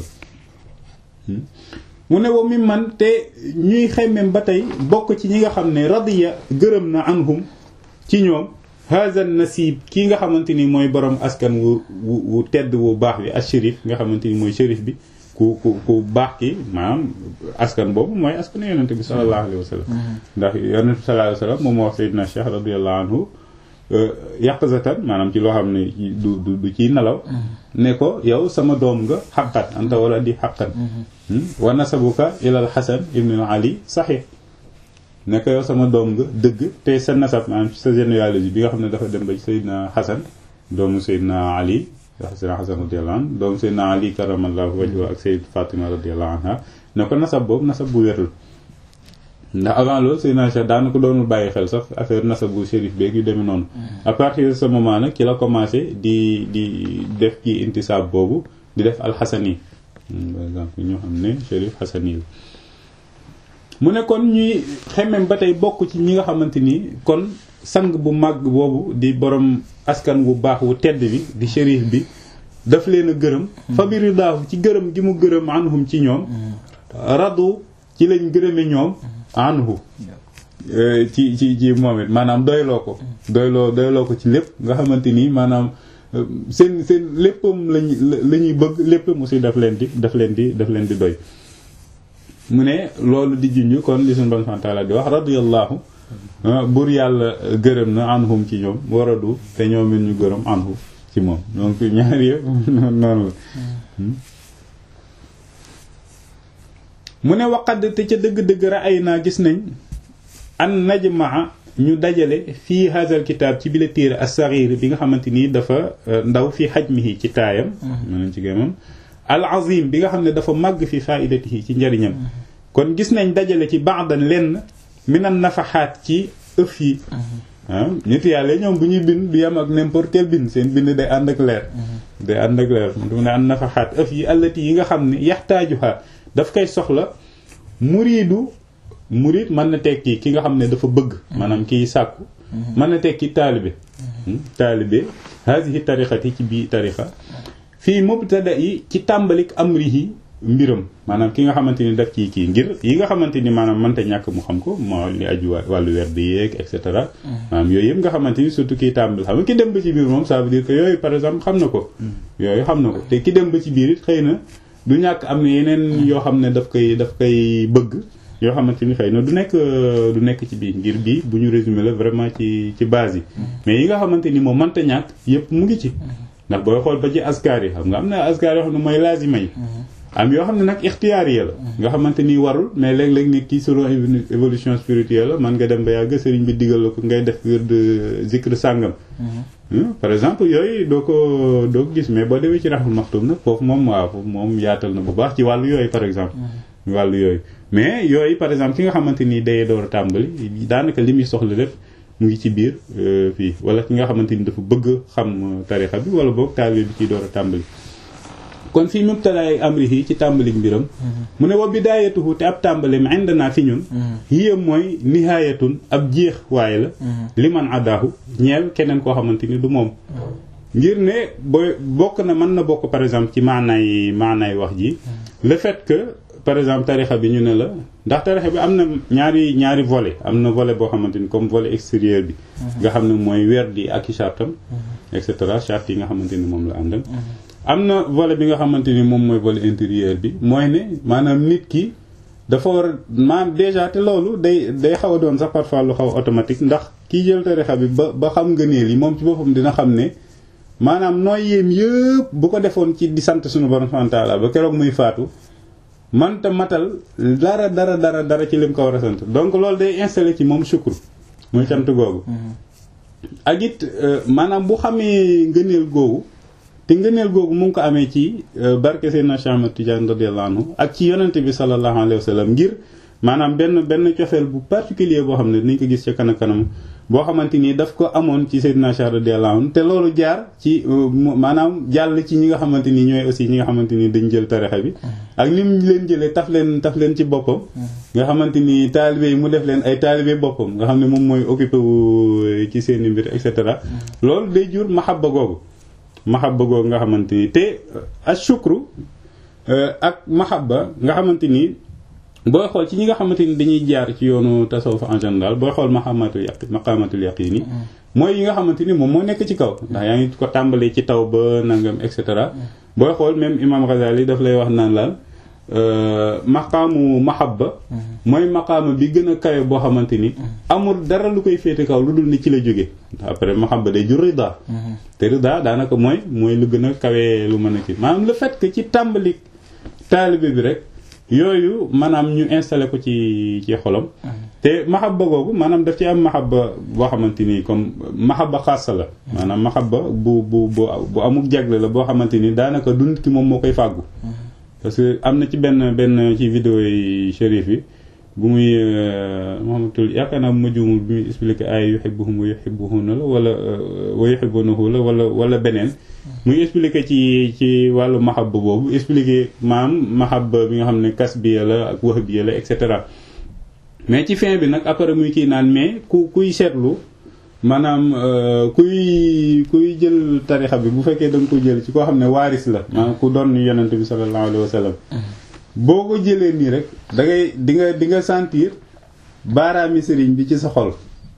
mu ne wa mi man te ñuy xemmem ba tey bokk ci ñi nga xam ne radiya gërëm na anhum ci ñoom hazan nasib kii nga xamante ni mooy borom askan wu wu tedd wu baax bi as shérif nga xamante ni mooy shérif bi ku ku ku baax ki maanaam askan boobu mooy askan yonente bi sallallahu alayhi wa sallam ndax yonente bi sallallahu alayhi wa sallam moom moo wax sayyidina Cheikh radiyallahu anhu yàqzatan maanaam ci loo xam ne du du du ciy nelaw ne ko yow sama doom nga xaqan anta wala di xaqan wa nasabuka ilal xasan ibn ali saxix ne ko yow sama doom nga dëgg te sa nasab maanaam ci sa généalogie bi nga xam ne dafa dem ba ci Seydina Xasan doomu Seydina Ali Seydina Xasan radiyallahu anhu doomu Seydina Ali karamallahu wajhu ak Seyd Fatima radiyallahu anha ne ko nasab boobu nasab bu wérul ndax avant loolu Seydina Cheikh daana ko doonul bàyyi xel sax affaire nasabu shérif beeg yu demee noonu à partir de ce moment nag ci la commencé di di def ci intisaab boobu di def alxasani par exemple ñoo xam ne shérif xasani la mu ne kon ñuy xemem ba tey bokk ci ñi nga xamante ni kon sang bu màgg boobu di borom askan wu baax wu tedd bi di shérif bi daf leen a gërëm fa bi ridaahu ci gërëm gi mu gërëm anhum ci ñoom radu ci lañ gërëme ñoom anhu ci ci ci moom it maanaam doyloo ko doyloo doyloo ko ci lépp nga xamante ni maanaam seen seen léppam lañ la ñuy bëgg lépp mu si daf leen di daf leen di daf leen di doy mu ne loolu di junj kon li suñu Boroom taala di wax radiyallahu buur yàlla gërëm na anhum ci ñoom waradu te ñoom it ñu gërëm anhu ci moom donc ñaari yëpp noonu la mu ne waqad te ca dëgg-dëgg ra'ay naa gis nañ an najmaa ñu dajale fii hazal kitaab ci bile téere as-saghir bi nga xamante ni dafa ndaw fi hajmihi ci taayam mënañ ci gémmam al azim bi nga xam ne dafa màgg fi faidatihi ci njariñam kon gis nañ dajale ci ba'dan lenn minan nafaxaat ci ëf yi ah nit yàlla ñoom bu ñuy bind du yam ak n'importe quel bind seen bind day ànd ak leer day ànd ak leer mu ne an nafaxaat ëf yi allati yi nga xam ne yaxtaajuha daf koy soxla muriidu murid mën na tekki ki nga xam ne dafa bëgg maanaam kiy sàkku mën na tekki taalibe taalibe haadihi tariqati ci bii tariqa fii mubtada yi ci tàmbalik amrihi mbiram maanaam ki nga xamante ni daf ciy kii ngir yi nga xamante ni maanaam mënta ñàkk mu xam ko moo li aju wàllu weer bi yeeg et cetera maanaam yooyu yëpp nga xamante ni surtout kiy tàmbali xam nga ki dem ba ci biir moom ça veut dire que yooyu par exemple xam na ko yooyu xam na ko te ki dem ba ci biir it xëy na du ñàkk am na yeneen yoo xam ne daf koy daf koy bëgg yoo xamante ni xëy na du nekk du nekk ci biir ngir bii bu ñu résumé la vraiment ci ci base yi mais yi nga xamante ni moom mënta ñàkk yëpp mu ngi ci ndax booy xool ba ci askar yi xam nga am na askar yoo xam ne mooy laazima yi am yoo xam ne nag ixtiyaar yi la nga xamante ni warul mais léeg-léeg nit ki selon évolution spirituelle la man nga dem ba yàgg sëriñ bi digal la ko ngay def wird zikr sàngam par exemple yooyu doo ko doo ko gis mais boo demee ci raxul maxtum nag foofu moom waaw foofu moom yaatal na bu baax ci wàllu yooyu par exemple wàllu yooyu mais yooyu par exemple ki nga xamante ni day door a tàmbali daanaka li muy soxla lépp mu ngi ci biir fii wala ki nga xamante ni dafa bëgg xam tarixa bi wala boog taalibe bi ciy door a tàmbali kon fii mubtalaay amrihi ci tàmbalik mbiram mu ne wa bidaayatuhu te ab tàmbalim indana fi ñun hiya mooy nihaayatun ab jeex waaye la li man adaahu ñeel keneen koo xamante ni du moom ngir ne booy bokk na mën na bokk par exemple ci maanaay maanaay wax ji le fait que par exemple tarixa bi ñu ne la ndax tarixa bi am na ñaari ñaari volet am na volet boo xamante ni comme volet extérieur bi nga xam ne mooy weer di ak i chartam et cetera charte yi nga xamante ni moom la àndal am na volet bi nga xamante ni moom mooy volet intérieur bi mooy ne maanaam nit ki dafa war maanaam déjà te loolu day day xaw a doon sax parfois lu xaw automatique ndax kii jël tarixa bi ba ba xam ngëneel yi moom ci boppam dina xam ne maanaam nooy yéem yëpp bu ko defoon ci di sant suñu borom subhanahu wa ta'ala ba keroog muy faatu manta matal dara dara dara dara ci lim ko war a sant donc loolu day installé ci moom sukkur muy cant googu ak it maanaam bu xamee ngëneel googu te ngëneel googu mu ngi ko amee ci barke Seydina Cheikh Ahmad Tidiane radiyallahu anhu ak ci yonente bi sallallahu alayhi wa sallam ngir maanaam benn benn cofeel bu particulier boo xam ne dinañ ko gis ca kanam kanam boo xamante ni daf ko amoon ci Seydina Cheikh radiyallahu anhu te loolu jaar ci maanaam jàll ci ñi nga xamante ni ñooy aussi ñi nga xamante ni dañ jël tarixa bi ak ni mu leen jëlee taf leen taf leen ci boppam nga xamante ni taalibe yi mu def leen ay taalibe boppam nga xam ne moom mooy occupé wu ci seeni mbir et cetera loolu day jur mahabba googu mahabba googu nga xamante ni te ashukru ak mahabba nga xamante ni booy xool ci ñi nga xamante ni dañuy jaar ci yoonu tasawuf en général booy xool maqamatul yaqin maqamatul yaqin yi mooy yi nga xamante ni moom moo nekk ci kaw ndax yaa ngi ko tàmbalee ci taw ba nangam et cetera booy xool même imam Ghazali daf lay wax naan laal maqaamu mahabba mooy maqaama bi gën a kawe boo xamante ni amul dara lu koy féete kaw lu dul ni ci la jóge après mahabba day jur rida te rida daanaka mooy mooy lu gën a kawe lu mën a ci maanaam le fait que ci tàmbali taalibe bi rek yooyu maanaam ñu installé ko ci ci xolam te mahabba googu maanaam daf ci am mahabba boo xamante ni comme mahabba xaasa la maanaam mahabba bu bu bu bu amuk jagle la boo xamante ni daanaka du nit ki moom moo koy fàggu parce que am na ci benn benn ci vidéo yi shérif yi bu muy Muhammadul yaakaar naa bu ma juumul bi muy expliqué ay yuhibbuhum wa yuhibbuhuna la wala wa yuhibbunahu la wala wala beneen muy expliqué ci ci wàllu mahabba boobu expliqué maam mahabba bi nga xam ne kasbiya la ak wahbiya la et cetera mais ci fin bi nag après muy kii naan mais ku kuy seetlu maanaam kuy kuy jël tarixa bi bu fekkee da nga ko jël ci koo xam ne waaris la maanaam ku doon yonent bi sallallahu alayhi wa sallam boo ko jëlee nii rek da ngay di nga di nga sentir baaraami sëriñ bi ci sa xol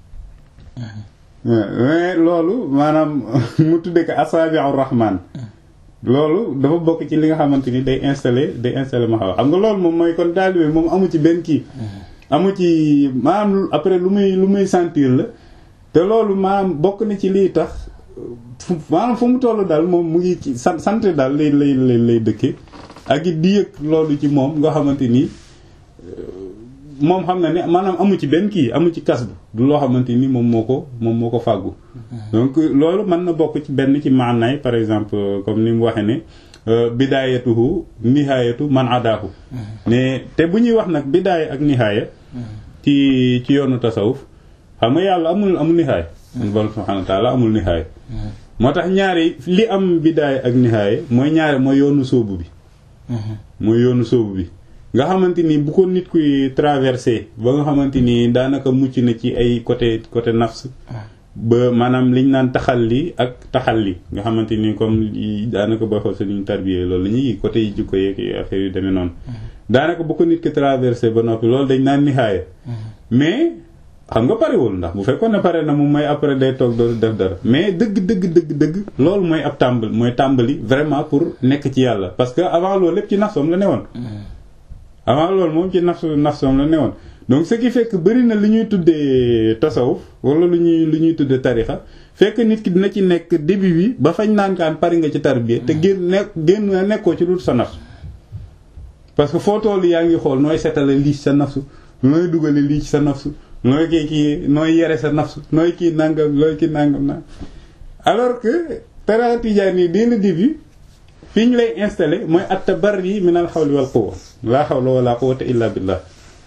mais loolu maanaam mu tudde ko asaabi'ur rahman loolu dafa bokk ci li nga xamante ni day installé day installé ma xaw xam nga loolu moom mooy kon taalibe moom amu ci benn kii amu ci maanaam après lu muy lu muy sentir la te loolu maanaam bokk na ci lii tax maanaam fu mu toll daal moom mu ngi ci sant sant daal lay lay lay lay dëkke ak it di yëg loolu ci moom nga xamante ni moom xam na ne maanaam amu ci benn kii amu ci kas bu du loo xamante ni moom moo ko moom moo ko fàggu donc loolu mën na bokk ci benn ci maanaay par exemple comme ni mu waxee ne bidaayatuhu nihaayatu man adaahu ne te bu ñuy wax nag bidaaya ak nihaaya ci ci yoonu tasawuf xam nga yàlla amul amul nihaaya borom subhanahu wa taala amul nihaaya moo tax ñaari li am bidaaya ak nihaaya mooy ñaari mooy yoonu sóobu bi mooy yoonu sóobu bi nga xamante ni bu ko nit kuy traversé ba nga xamante ni daanaka mucc na ci ay côté côté nafs ba maanaam liñ naan taxalli ak taxalli nga xamante ni comme daanaka booy xool suñu tarbiyee loolu la ñuy côté yi jikko yeeg affaire yu demee noonu daanaka bu ko nit ki traversé ba noppi loolu dañ naan nihaaya mais xam nga parewul ndax bu fekkoon ne pare na moom mooy après day toog doo def dara mais dëgg dëgg dëgg dëgg loolu mooy ab tàmbali mooy tàmbali vraiment pour nekk ci yàlla parce que avant loolu lépp ci nafsoom la newoon avant loolu moom ci nafsu nafsoom la newoon donc ce qui fait que bëri na li ñuy tuddee tasawuf wala lu ñuy lu ñuy tuddee tarixa fekk nit ki dina ci nekk début bi ba fañ naan kaan pari nga ci tarbiya te génn nekk génn nekkoo ci dul sa nafsu parce que foo toll yaa ngi xool nooy setale lii ci sa nafsu nooy dugale lii ci sa nafsu nooy kii kii nooy yere sa nafsu nooy kii nangam looy kii nangam na alors que tariqa tijaani yi dès le début fi ñu lay installé mooy at-tabarri min al-hawli wal quwwa la hawla wala quwwata illa billah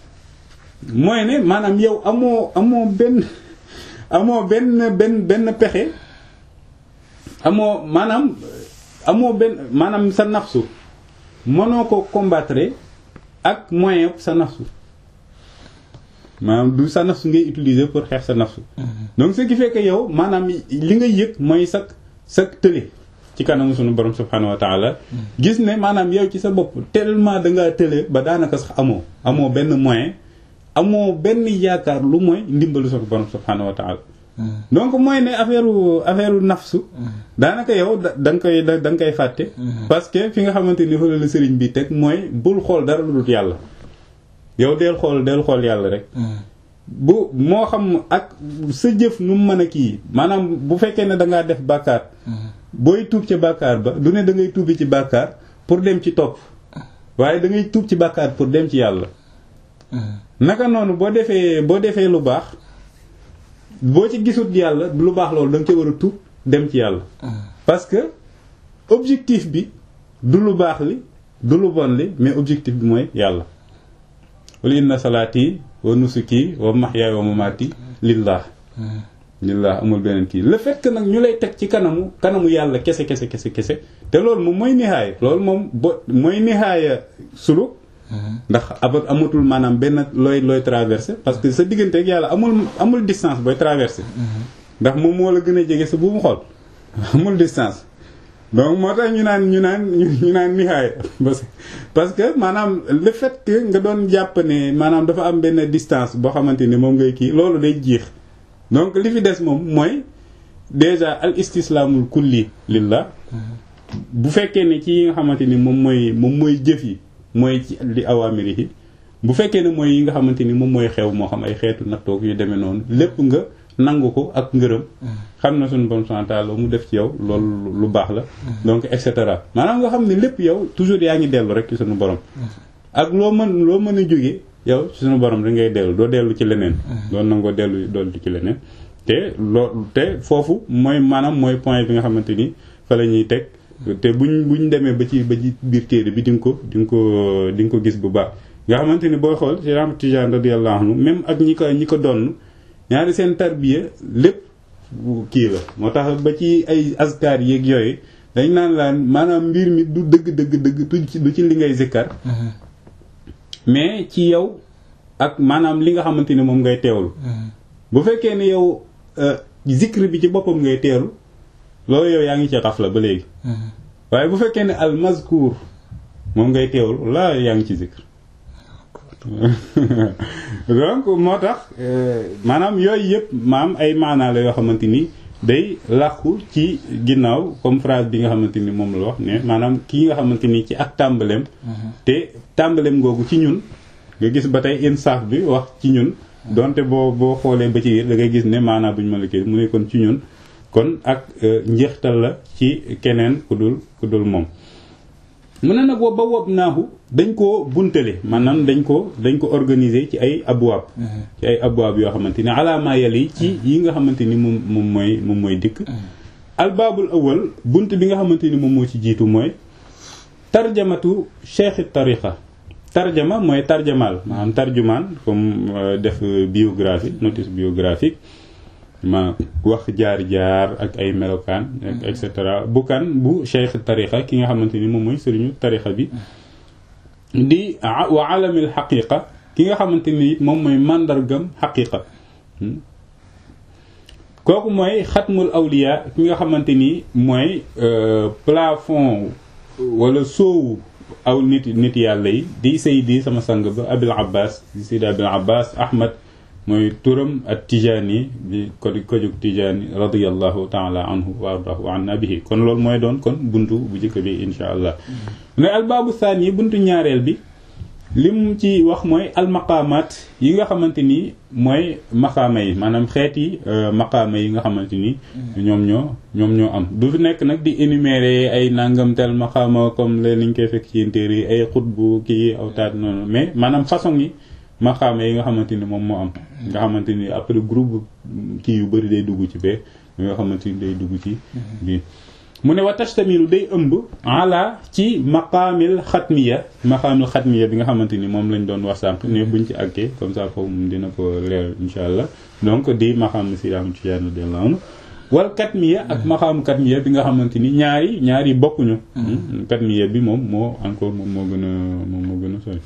mooy ne maanaam yow amoo amoo benn amoo benn benn benn pexe amoo maanaam amoo benn maanaam sa nafsu mënoo ko combattre ak moyen sa nafsu maanaam du sa nafsu ngay utiliser pour xeex sa nafsu donc ce qui fait que yow maanaam li nga yëg mooy sa sa tële ci kanamu sunu borom subhanahu wa taala gis ne maanaam yow ci sa bopp tellement da ngaa tële ba daanaka sax amoo amoo benn moyen amoo benn yaakaar lu mooy ndimbalu sunu borom subhanahu wa taala donc mooy ne affaire affaire nafsu daanaka yow da nga koy da nga koy fàtte parce que fi nga xamante ni fa la sëriñ bi teg mooy bul xool dara lu dul yàlla yow del xool del xool yàlla rek bu moo xam ak sa jëf nu mu mën a kii maanaam bu fekkee ne dangaa def bàkkaar booy tuub ci bàkkaar ba du ne da ngay tuubi ci bàkkaar pour dem ci topp waaye da ngay tuub ci bàkkaar pour dem ci yàlla naka noonu boo defee boo defee lu baax boo ci gisut yàlla lu baax loolu da nga ci war a tuub dem ci yàlla parce que objectif bi du lu baax li du lu bon li mais objectif bi mooy yàlla wala inna salaati wa nusuki wa mahyaaya wa mamaati lillah lillah amul beneen kii le fait que nag ñu lay teg ci kanamu kanamu yàlla kese kese kese kese te loolu moom mooy nihaaya loolu moom bo mooy nihaaya suluk ndax abat amatul maanaam benn looy looy traversé parce que sa diggante ak yàlla amul amul distance booy traversé ndax moom moo la gën a jege sa buumu xol amul distance donc moo tax ñu naan ñu naan ñu naan nihaaya parce que maanaam le fait que nga doon jàpp ne maanaam dafa am benn distance boo xamante ni moom ngay kii loolu day jiix donc li fi des moom mooy déjà al istislaamul kulli lillah bu fekkee ne ci yi nga xamante ni moom mooy moom mooy jëf yi mooy ci li awaamiri yi bu fekkee ne mooy yi nga xamante ni moom mooy xew moo xam ay xeetu nattoog yu demee noonu lépp nga nangu ko ak ngërëm xam na suñu bon santal mu def ci yow loolu lu baax la donc et cetera maanaam nga xam ne lépp yow toujours yaa ngi dellu rek ci suñu borom ak loo mën loo mën a jógee yow ci suñu borom rek ngay dellu doo dellu ci leneen doo nangoo dellu dollu ci leneen te loo te foofu mooy maanaam mooy point bi nga xamante ni fa la ñuy teg te buñ buñ demee ba ci ba ci biir téere bi di nga ko di nga ko di nga ko gis bu baax nga xamante ni booy xool ci Ahmad Tijaan radiyallahu anhu même ak ñi ko ñi ko donn ñaari seen tarbiya lépp kii la moo tax ba ci ay askar yeeg yooyu dañ naan laan maanaam mbir mi du dëgg dëgg dëgg du ci li ngay zikkar mais ci yow ak maanaam li nga xamante ni moom ngay teewlu bu fekkee ne yow zikr bi ci boppam ngay teelu loolu yow yaa ngi ci xafla ba léegi waaye bu fekkee ne al mazkur moom ngay teewlu laa yaa ngi ci zikr donc moo tax maanaam yooyu yëpp maam ay maanaa la yoo xamante ni day làqu ci ginnaaw comme phrase bi nga xamante ni moom la wax ne maanaam kii nga xamante ni ci ak tàmbaleem te tàmbaleem googu ci ñun nga gis ba tey insaaf bi wax ci ñun donte boo boo xoolee ba ci biir da ngay gis ne maanaa bu ñu mën a kii mu ne kon ci ñun kon ak njeextal la ci keneen ku dul ku dul moom mu ne nag boobu ba wob naaxu dañ koo buntale maanaam dañ ko dañ ko organiser ci ay abwaab ci ay abwaab yoo xamante ni alaamaa yàlla yi ci yi nga xamante ni moom moom mooy moom mooy dikk albaabul awal bunt bi nga xamante ni moom moo ci jiitu mooy tarjamatu cheikh tariqa tarjama mooy tarjamaal maanaam tarjumaan comme def biographie notice biographique ma wax jaar-jaar ak ay melokaan et cetera bu kan bu cheikh tariqa ki nga xamante ni moom mooy sëriñu tariqa bi di wa alamil xaqiqa ki nga xamante ni moom mooy màndargam xaqiqa kooku mooy xatmul awliya ki nga xamante ni mooy plafond wala soowu aw nit nit yàlla yi di saydi sama sang ba abil abbas di saydi abil abbas ahmad mooy turam at tijaani bi ko ko jóg tijaani radiallahu taala anhu wa ardahu an nabihi kon loolu mooy doon kon buntu bu njëkk bi insha allah ne albaabu saani buntu ñaareel bi li mu ci wax mooy almaqaamaat yi nga xamante ni mooy maqaama yi maanaam xeeti maqaama yi nga xamante ni ñoom ñoo ñoom ñoo am du fi nekk nag di énumérer ay nangam tel maqaama comme leen liñ koy fekk ci téere yi ay xutbu kii awtaat noonu mais maanaam façon yi maqaama yi nga xamante ni moom moo am nga xamante ni après groupe kii yu bëri day dugg ci bee nga xamante ni day dugg ci bii mu ne wa tashtamilu day ëmb ala ci maqaamil xatmiya maqaamil xatmiya bi nga xamante ni moom lañ doon wax sànq ne buñ ci àggee comme ça foofu moom dina ko leer insha allah donc di maqaam si am ci yenn de laanu wal katmiya ak maqaamu katmiya bi nga xamante ni ñaari ñaari bokkuñu katmiya bi moom moo encore moom moo gën a moom moo gën a sori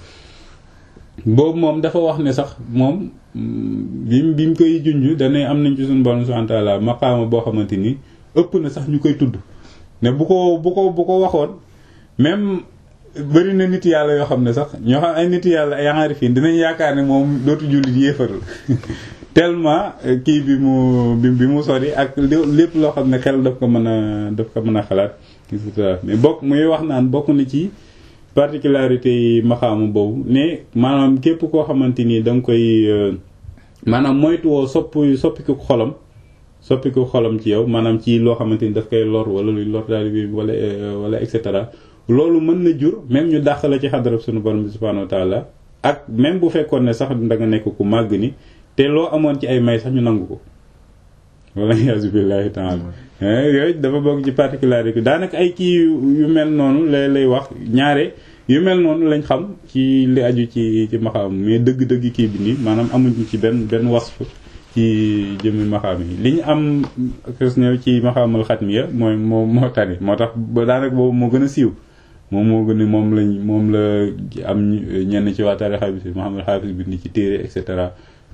boobu moom dafa wax ne sax moom bi bi mu koy junj dana am nañ ci suñu borom subhanahu wa ta'ala maqaama boo xamante ni ëpp na sax ñu koy tudd ne bu ko bu ko bu ko waxoon même bëri na nit yàlla yoo xam ne sax ñoo xam ay nit yàlla ay aarifin dinañ yaakaar ne moom dootu jullit yéefar la tellement kii bi mu bi bi mu sori ak lépp loo xam ne xel daf ko mën a daf ko mën a xalaat et cetera mais bokk muy wax naan bokk na ci particularité yi maxaamu boobu ne maanaam képp koo xamante ni da nga koy maanaam moytuwoo sopp soppiku xolam soppiku xolam ci yow maanaam ci loo xamante ni daf koy lor wala luy lor daal bi wala wala et cetera loolu mën na jur même ñu dàq la ci xadarab sunu borom bi subhanahu wa taala ak même bu fekkoon ne sax da nga nekk ku màgg ni te loo amoon ci ay may sax ñu nangu ko wala yaasu billahi taala yooyu dafa bokk ci particularité daanaka ay kii yu mel noonu lay lay wax ñaare yu mel noonu lañ xam ci li aju ci ci maxaam mais dëgg-dëgg kii bi nii maanaam amuñu ci benn benn wasf ci jëmmi maxaam yi li ñu am kës ñëw ci maxaamal xatmiya mooy moo moo tane moo tax ba daanaka boobu moo gën a siiw moom moo gën a moom lañ moom la am ñenn ci waa tarixa bi si Muhammad Hafiz bi ni ci téere et cetera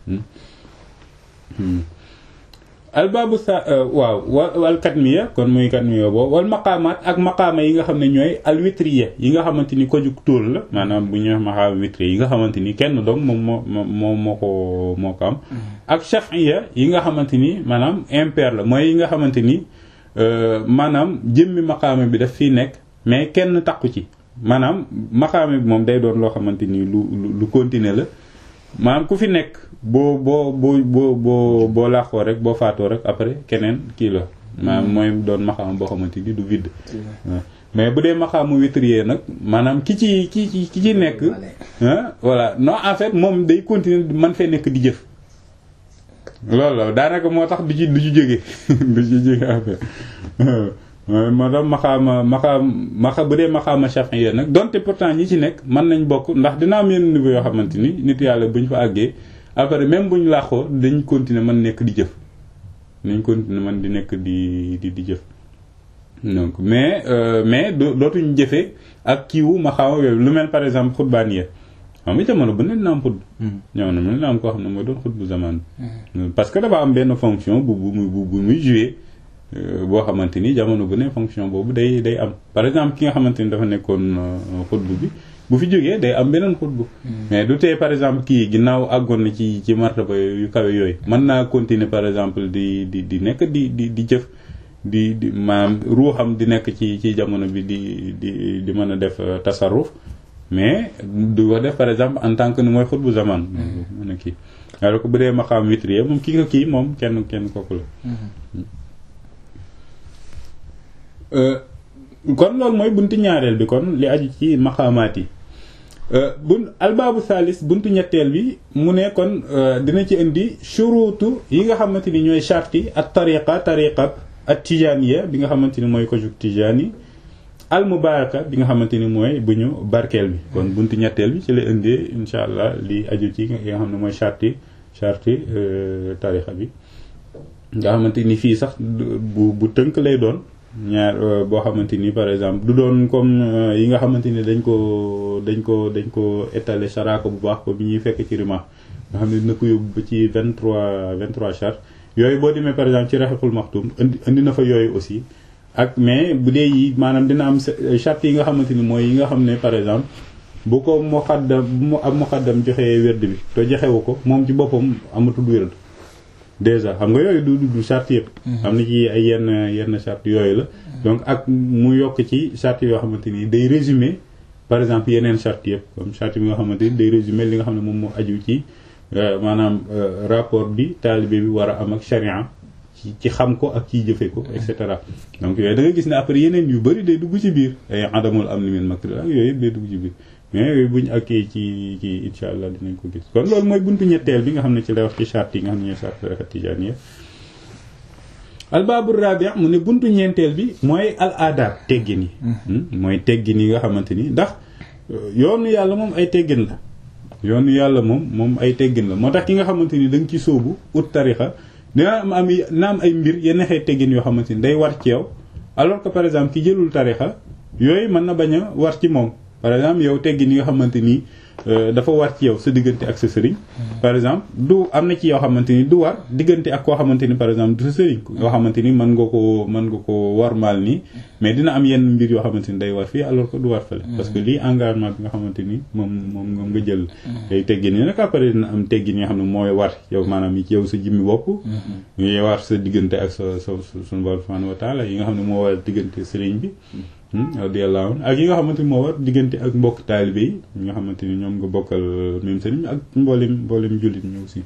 albaabu sa waaw wal katmiya kon muy katmiya boobu wal maqaamaat ak maqaama yi nga xam ne ñooy alwitriya yi nga xamante ni ko jug tóol la maanaam bu ñuy wax maqaama witriya yi nga xamante ni kenn doom moom moo moo moo ko moo ko am ak shafiya yi nga xamante ni maanaam impair la mooy yi nga xamante ni maanaam jëmmi maqaama bi daf fiy nekk mais kenn takku ci maanaam maqaama bi moom day doon loo xamante ni lu lu continuer la maanaam ku fi nekk boo boo boo boo boo boo laaxoo rek boo faatoo rek après keneen kii la maanaam mooy doon maxaam boo xamante ni du vide mais bu dee maxaamu witrier nag maanaam ki ci ki ci ki ci nekk voilà non en fait moom day continuer man fee nekk di jëf loolu la daanaka moo tax du ci du ci jóge du ci jóge affaire moo tax maxaama maxaam maxa bu dee maxaama chafiya nag donte pourtant ñi ci nekk mën nañ bokk ndax dina am yenn niveau yoo xamante ni nit yàlla bu ñu fa àggee après même bu ñu laaxoo dañ continuer mën nekk di jëf dañ continuer mën di nekk di di di jëf donc mais mais dootuñu jëfee ak kiiwu maxaama yooyu lu mel par exemple xutbaaniya xam nga jamono bu ne dina am xutb jamono bu ne dina am koo xam ne mooy doon xutbu zaman parce que dafa am benn fonction bu bu bu bu muy jouer boo xamante ni jamono bu ne fonction boobu day day am par exemple ki nga xamante ni dafa nekkoon xutbu bi bu fi jógee day am beneen xutbu mais du tee par exemple kii ginnaaw àggoon na ci ci martaba yu kawe yooyu mën naa continuer par exemple di di di nekk di di di jëf di di maanaam ruuxam di nekk ci ci jamono bi di di di mën a def tasarruf mais du ko def par exemple en tant que ni mooy xutbu zaman mën a kii alors que bu dee maqaam witrier moom kii nga kii moom kenn kenn kooku la kon loolu mooy buntu ñaareel bi kon li aju ci maqaamaat yi bun albaabu salis buntu ñetteel bi mu ne kon dina ci indi shuruutu yi nga xamante ni ñooy charti ak tariqa tariqa ak tijaaniya bi nga xamante ni mooy ko jug tijaani al mubaraka bi nga xamante ni mooy bu ñu barkeel bi kon buntu ñetteel bi ci la indee insha allah li aju ci yi nga xam ne mooy charti charti tariqa bi nga xamante ni fii sax bu bu tënk lay doon ñaar boo xamante ni par exemple du doon comme yi nga xamante ni dañ ko dañ ko dañ ko étaler charako bu baax ko bi ñuy fekk ci rima nga xam ne dina ko yóbbu ba ci vingt trois vingt trois charte yooyu boo demee par exemple ci raxaxul maxtum indi indi na fa yooyu aussi ak mais bu dee yi maanaam dina am charte yi nga xamante ni mooy yi nga xam ne par exemple bu ko muqaddam bu mu am muqaddam joxee wérd bi te joxewu ko moom ci boppam amatul wérd déjà xam nga yooyu du du charte yëpp am na ci ay yenn yenn charte yooyu la donc ak mu yokk ci charte yoo xamante ni day résumer par exemple yeneen charte yëpp comme charte bi nga xamante ni day résumer li nga xam ne moom moo aju ci maanaam rapport bi taalibe bi war a am ak charia ci ci xam ko ak ciy jëfe ko et cetera donc yooyu da nga gis ne après yeneen yu bëri day dugg ci biir ay adamul am ni min makri ak yooyu yëpp day dugg ci biir mais yooyu buñ akkee ci ci insha allah dinañ ko gis kon loolu mooy buntu ñetteel bi nga xam ne ci lay wax ci charte yi nga xam ne ñooy charte tariqa tijaaniya albaabu rabi mu ne buntu ñeenteel bi mooy al aadaab teggin yi mooy teggin yi nga xamante ni ndax yoonu yàlla moom ay teggin la yoonu yàlla moom moom ay teggin la moo tax ki nga xamante ni da nga ci sóobu ut tarixa dina am am na am ay mbir yenn xeet teggin yoo xamante ni day war ci yow alors que par exemple ki jëlul tarixa yooyu mën na bañ a war ci moom par exemple yow teggin yi nga xamante ni dafa war ci yow sa diggante ak sa sëriñ par exemple du am na ci yoo xamante ni du war diggante ak koo xamante ni par exemple du sa sëriñ yoo xamante ni mën nga ko mën nga ko war maal nii mais dina am yenn mbir yoo xamante ni day war fii alors que du war fële parce que lii engagement bi nga xamante ni moom moom moom nga jël day teggin yi nag après dina am teggin yi nga xam ne mooy war yow maanaam yi ci yow sa jimmi bopp yi war sa diggante ak sa sa suñu borom subhanahu wa taala yi nga xam ne moo war diggante sëriñ bi radiyallahu anhu ak yi nga xamante ni moo war diggante ak mbokk taalibe yi ñi nga xamante ni ñoom nga bokkal même sëriñ ak mboolem mboolem jullit ñi aussi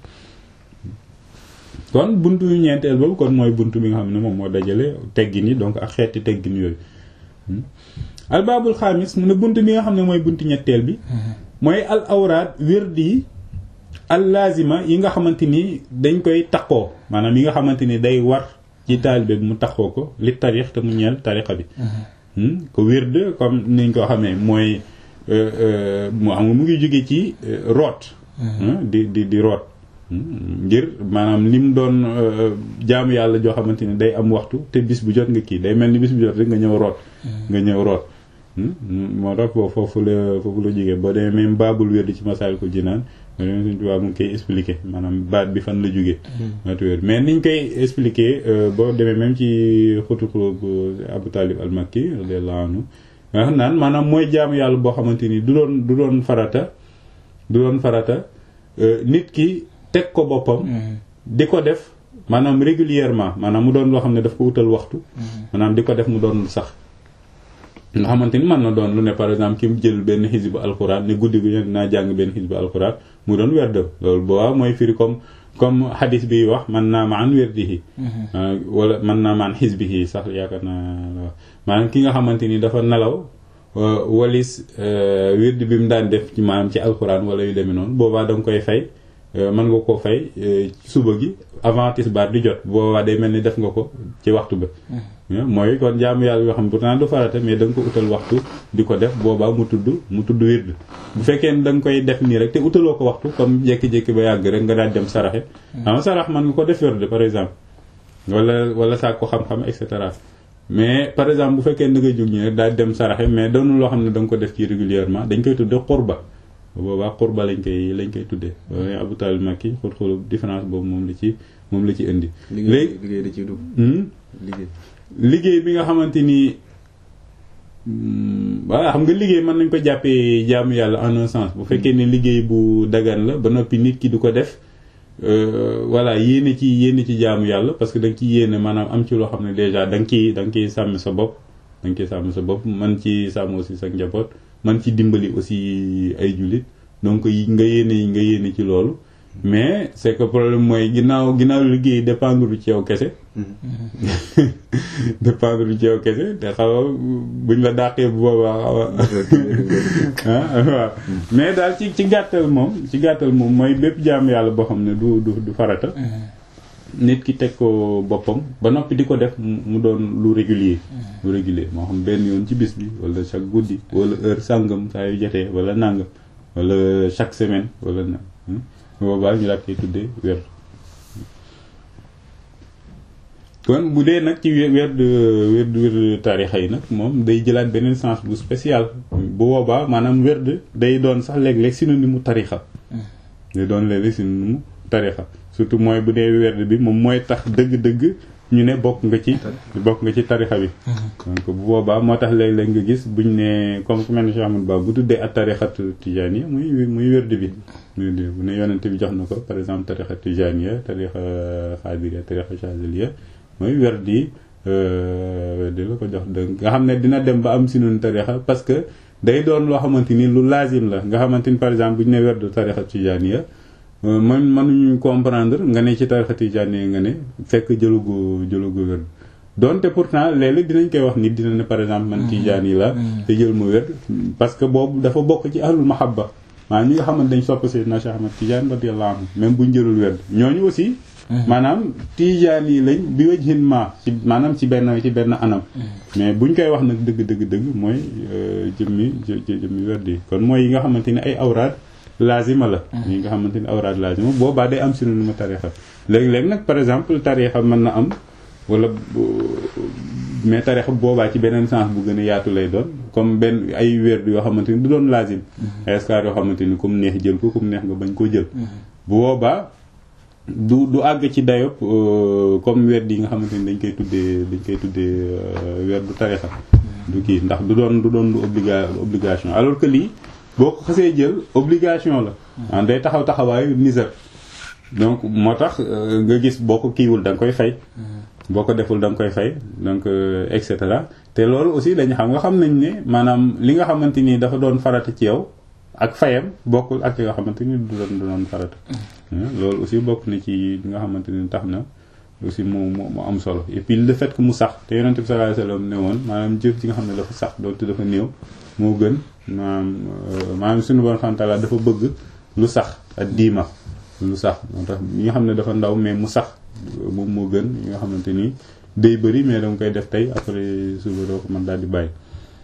kon buntu ñeenteel boobu kon mooy buntu bi nga xam ne moom moo dajale teggin yi donc ak xeeti teggin yooyu albaabul xaamis mu ne buntu bi nga xam ne mooy buntu ñetteel bi mooy al awraad wérdi yi al lazima yi nga xamante ni dañ koy taqoo maanaam yi nga xamante ni day war ci taalibe bi mu taqoo ko li tarix te mu ñeel tarixa bi ko wird comme niñ ko xamee mooy mu xam nga mu ngi jóge ci root di di di root ngir maanaam li mu doon jaamu yàlla joo xamante ni day am waxtu te bis bu jot nga kii day mel ni bis bu jot rek nga ñëw root nga ñëw root moo tax foofu la foofu la jógee boo demee même baabul wird ci Masaalikul Jinaan nga demee suñ tubaab mu ngi koy expliquer maanaam baat bi fan la jógee mais niñ koy expliquer boo demee même ci xutu bu Abu Talib al-Makki radiyallahu anhu nga xam naan maanaam mooy jaamu yàlla boo xamante ni du doon du doon farata du doon farata nit ki teg ko boppam di ko def maanaam régulièrement maanaam mu doon loo xam ne daf ko utal waxtu maanaam di ko def mu doon sax nga xamante ni mën na doon lu ne par exemple ki mu jël benn xisbu alxuraan ne guddi gu ne naa jàng benn xisbu alxuraan mu doon werd loolu boobaa mooy firi comme comme xadis bi wax man naa ma an werdihi wala man naa ma an xisbihi sax yaakaar naa maanaam ki nga xamante ni dafa nelaw walis wird bi mu daan def ci maanaam ci alxuraan wala yu demee noonu boobaa da nga koy fay mën nga ko fay suba gi avant tisbaar di jot boobaa day mel ni def nga ko ci waxtu ba mooy kon jaamu yàlla yoo xam ne pourtant du farata mais da nga ko utal waxtu di ko def boobaa mu tudd mu tudd wird bu fekkee ne da nga koy def nii rek te utaloo ko waxtu comme jékki-jékki ba yàgg rek nga daal dem saraxe xam sarax mën nga ko def wird par exemple wala wala saak ko xam-xam et cetera mais par exemple bu fekkee da nga jóg ñi rek daal dem saraxe mais doonu loo xam ne da nga ko def ci régulièrement dañ koy tudde xurba boobaa xurba lañ koy lañ koy tuddee Abu Talib Makki xul xul différence boobu moom la ci moom la ci indi léegi liggéey da ciy dugg liggéey liggéey bi nga xamante ni voilà xam nga liggéey mën nañ ko jàppee jaamu yàlla en un sens bu fekkee ne liggéey bu dagan la ba noppi nit ki du ko def voilà yéene ci yéene ci jaamu yàlla parce que da nga ci yéene maanaam am ci loo xam ne déjà da nga ciy da nga ciy sàmm sa bopp da nga ciy sàmm sa bopp man ci sàmm aussi sa njaboot man ci dimbali aussi ay jullit donc nga yéene nga yéene ci loolu mais c'est que problème mooy ginnaaw ginnaaw liggéey dépendre ci yow kese dépendre ci yow kese te xaw a buñ la dàqee bu boobaa xaw a waaw mais daal ci ci gàttal moom ci gàttal moom mooy bépp jaamu yàlla boo xam ne du du du farata nit ki teg ko boppam ba noppi di ko def mu doon lu régulier lu régulier moo xam benn yoon ci bis bi wala chaque guddi wala heure sàngam saa yu jotee wala nàngam wala chaque semaine wala na boobaa ñu daal koy tuddee weer kon bu dee nag ci werd werd werd tarixa yi nag moom day jëlaat beneen sens bu spécial bu boobaa maanaam werd day doon sax léeg-léeg synonyme mu tarixa day doon léeg-léeg synonyme mu tarixa surtout mooy bu dee werd bi moom mooy tax dëgg-dëgg ñu ne bokk nga ci bokk nga ci tarixa bi donc bu boobaa moo tax léeg-léeg nga gis buñ ne comme ku mel ne Cheikh Ahmadou Ba bu tuddee ak tarixatu tijaniya muy muy werd bi bu ne yonente bi jox na ko par exemple tarixa tijaniya tarixa xaadiriya tarixa chaziliya mooy werdi werdi la ko jox dëgg nga xam ne dina dem ba am si noonu tarixa parce que day doon loo xamante ni lu lazim la nga xamante ni par exemple bu ñu ne werdu tarixa tijaaniya man mënuñu comprendre nga ne ci tarixa tijaaniya nga ne fekk jëlugo jëlugo werd donte pourtant léeg-léeg dinañ koy wax nit dina ne par exemple man tijaan yi la te jël mu werd parce que boobu dafa bokk ci ahlul mahabba maanaam ñi nga xamante dañ sopp Seydina Cheikh Ahmad Tidiane radiyallahu anhu même buñ jëlul werd ñooñu aussi maanaam tijaan yi lañ bi wajhin ma ci maanaam ci benn ci benn anam mais buñ koy wax nag dëgg dëgg dëgg mooy jëmmi jëmmi werd yi kon mooy yi nga xamante ni ay awraad lazima la yi nga xamante ni awraad lazima boobaa day am synonyme tarixa léegi-léegi nag par exemple tarixa mën na am wala mais tarixa boobaa ci beneen sens bu gën a yaatu lay doon comme benn ay werd yoo xamante ni du doon lazim ay askar yoo xamante ni comme neex jël ko comme neex nga bañ koo jël bu boobaa du du àgg ci dayop comme werd yi nga xamante ni dañ koy tuddee dañ koy tuddee werdu tarixa du kii ndax du doon du doon lu obliga obligation alors que lii boo ko xasee jël obligation la day taxaw taxawaayu nisar donc moo tax nga gis boo ko kiiwul da nga koy fay boo ko deful da nga koy fay donc et cetera te loolu aussi dañu xam nga xam nañ ne maanaam li nga xamante ni dafa doon farata ci yow ak fayam bokkul ak nga xamante ni du doon du doon farata loolu aussi bokk na ci li nga xamante ni tax na aussi mu mu am solo et puis le fait que mu sax te yonent bi sallallahu alayhi wasallam ne woon maanaam jëf ci nga xam ne dafa sax doonte dafa néew moo gën maanaam maanaam suñu bon xantala dafa bëgg lu sax ak diima lu sax moo tax ñi nga xam ne dafa ndaw mais mu sax moom moo gën yi nga xamante ni day bëri mais danga koy def tey après suba doo ko mën daal di bàyyi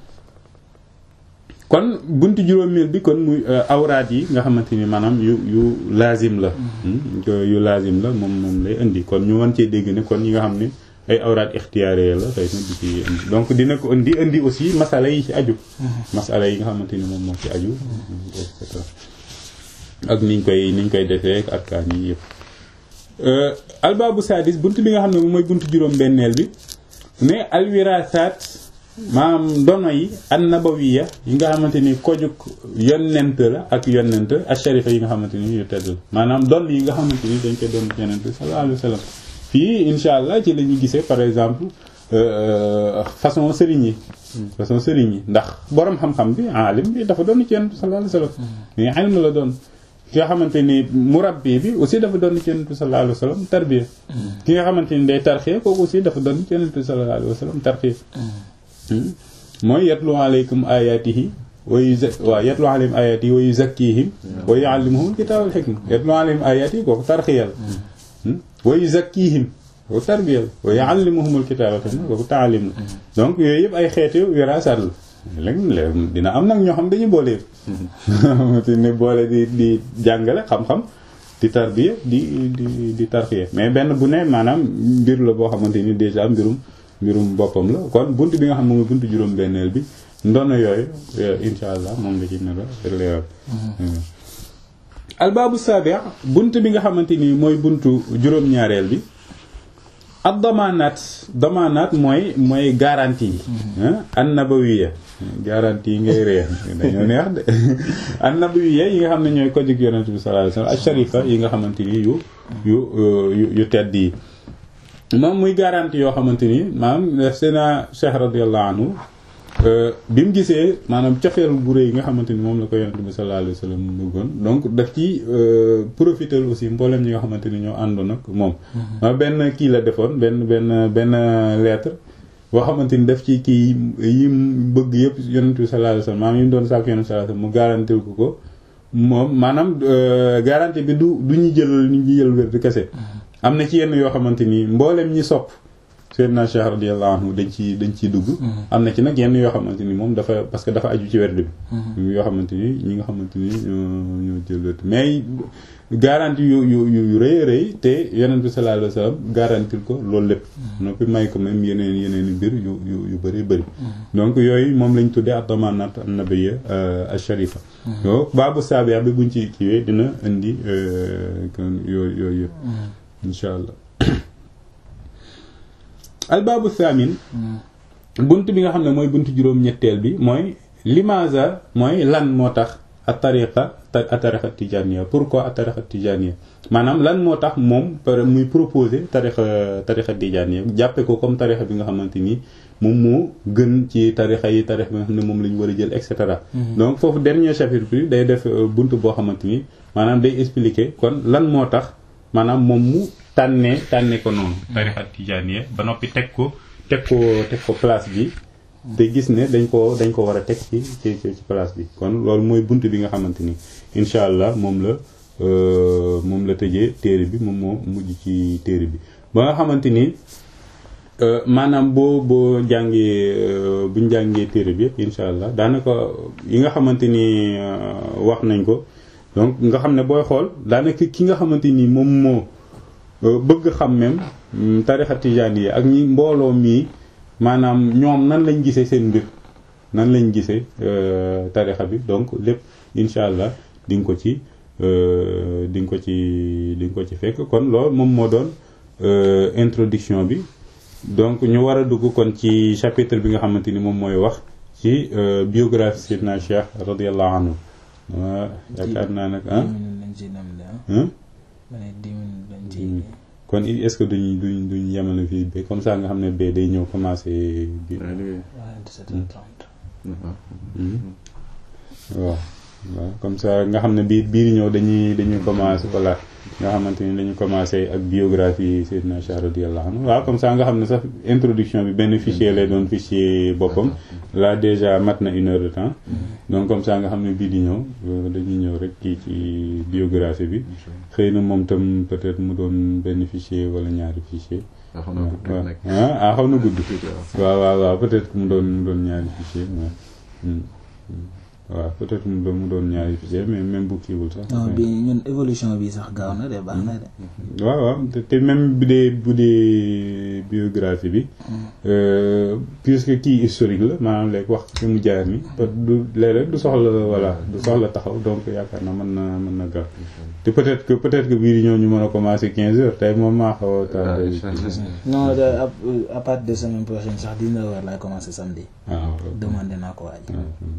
kon buntu juróomeel bi kon muy awraat yi nga xamante ni maanaam yu yu lazim la yu lazim la moom moom lay indi kon ñu mën cee dégg ne kon yi nga xam ne ay awraat ixtiyaare la xëy na di ci indi donc dina ko indi indi aussi masala yi ci aju masala yi nga xamante ni moom moo ci aju et cetera ak niñ koy niñ koy defee ak kaan yi yëpp albaabu sadis bunt bi nga xam ne moom mooy buntu juróom benneel bi mais alwirasaat maanaam ndono yi an nabawiya yi nga xamante ni kojuk yonent la ak yonent ak sharifa yi nga xamante ni yu tedd la maanaam don yi nga xamante ni dañ koy doon yonent sallallahu alayhi wa sallam fii insha allah ci la ñuy gisee par exemple façon sëriñ yi façon sëriñ yi ndax borom xam-xam bi alim bi dafa doon ci yonent sallallahu alayhi wa sallam mais ilm la doon ki nga xamante ni murabbi bi aussi dafa doon ci yonent bi sallallahu alayhi wa sallam tarbiya ki nga xamante ni day tarxiya kooku aussi dafa doon ci yonent bi sallallahu alayhi wa sallam tarxiya mooy yatlu alaykum ayatihi wa yuza waaw yatlu alayhim ayatihi wa yuzakkihim wa yuallimuhum kitaab wal hikma yatlu alayhim ayatihi kooku tarxiya la wa yuzakkihim kooku tarbiya la wa yuallimuhum al kitaab wal hikma kooku taalim la donc yooyu yëpp ay xeetu wiraasaat la léegi dina am nag ñoo xam dañuy boole yëpp ne boole di di jàngale xam-xam di tarbiya di di di tarxiya mais benn bu ne maanaam mbir la boo xamante ni déjà mbirum mbirum boppam la kon bunt bi nga xam ne mooy buntu juróom benneel bi ndono yooyu insha allah moom la ci nar a leeral albaabu sabi bunt bi nga xamante ni mooy buntu juróom-ñaareel bi ak damaanaat damaanaat mooy mooy garantie yi annabawiya garantie yi ngay réer dañoo neex de annabawiya yi nga xam ne ñooy ko jig yonent bi sallallahu alayhi wasallam ak sharifa yi nga xamante ni yu yu yu yu tedd yi moom muy garantie yoo xamante ni maanaam seena Cheikh radiyallahu anhu bi mu gisee maanaam cofeel bu rëy yi nga xamante ni moom la ko yonent bi sallallahu alayhi wasallam bëggoon donc daf ci profiter aussi mboolem ñi nga xamante ni ñoo àndoon ak moom ma benn kii la defoon benn benn benn lettre boo xamante ni daf ci kii yi mu bëgg yëpp yonent bi sallallahu alayhi wasallam maanaam yi mu doon sàkk yonent sallallahu alayhi wasallam mu garantir ko ko moom maanaam garantie bi du du ñu jël ñu jël wér di kese am na ci yenn yoo xamante ni mboolem ñi sopp Seydina Cheikh radiyallahu anhu dañ ci dañ ciy dugg am na ci nag yenn yoo xamante ni moom dafa parce que dafa aju ci werd bi yoo xamante ni ñi nga xamante ni ñoo jël werd mais garantie yu yu yu rëy rëy te yonent bi sallallahu alayhi wasallam garantir ko loolu lépp noppi may ko même yeneen yeneen i mbir yu yu yu bëri bëri donc yooyu moom lañ tuddee ak damanat an-nabiyya ash-sharifa yo baabu saabia bi buñ ci kiiwee dina indi kon yooyu yooyu yëpp insha allah albaabu thamin bunt bi nga xam ne mooy bunt juróom-ñetteel bi mooy limaza mooy lan moo tax a tariqa a tariqa tijaniya pourquoi a tariqa tijaniya maanaam lan moo tax moom par muy proposer tariqa tariqa tijaniya jàppe ko comme tariqa bi nga xamante ni moom moo gën ci tarixa yi tarix bi nga xam ne moom la ñu war a jël et cetera donc foofu dernier chapitre bi day def bunt boo xamante ni maanaam day expliquer kon lan moo tax maanaam moom mu tànnee tànnee ko noonu tarixa tijaaniya ba noppi teg ko teg ko teg ko place bi te gis ne dañ ko dañ ko war a teg ci ci ci place bi kon loolu mooy bunt bi nga xamante ni incha allah moom la moom la tëjee téere bi moom moo mujj ci téere bi ba nga xamante ni maanaam boo boo jàngee buñ jàngee téere bi yëpp incha allah daanaka yi nga xamante ni wax nañ ko donc nga xam ne booy xool daanaka ki nga xamante ni moom moo bëgg xam même tarixa tijaan yi ak ñi mbooloo mii maanaam ñoom nan lañ gisee seen mbir nan lañ gisee tarixa bi donc lépp incha allah di nga ko ci di nga ko ci di nga ko ci fekk kon loolu moom moo doon introduction bi donc ñu war a dugg kon ci chapitre bi nga xamante ni moom mooy wax ci biographie Seydina Cheikh radiallahu anhu waa yaakaar naa nag ah kon est-ce que duñ duñ duñ yemale fii ba comme ça nga xam ne ba day ñëw commencé bi waaw waaw comme ça nga xam ne bii bii ñëw dañuy dañuy commencé voilà nga xamante ni dañu commencé ak biographie Seydina Cheikh radiyallahu anhu waaw comme ça nga xam ne sax introduction bi benn fichier lay doon fichier boppam là déjà mat na une heure de temps donc comme ça nga xam ne bii di ñëw dañuy ñëw rek kii ci biographie bi xëy na moom tam peut-être mu doon benn fichier wala ñaari fichier waaw ah xaw na gudd waaw waaw waaw peut-être mu doon mu doon ñaari fichier waaw waaw peut-être mu doon mu doon ñaari fichier mais même bu kiiwul sax. non bi ñun évolution bi sax gaaw na de baax na de. waaw waaw te même bu dee bu dee biographie bi. puisque kii historique la maanaam léegi wax fi mu jaar ni du léeg-léeg du soxla voilà du soxla taxaw donc yaakaar na mën na mën na gaaw te peut-être que peut-être que bii di ñëw ñu mën a commencer 15 heures tey moom maa xaw a tardé. non à partir de semaine prochaine sax 19 heures laay commencer samedi. waaw demandé naa ko waaj.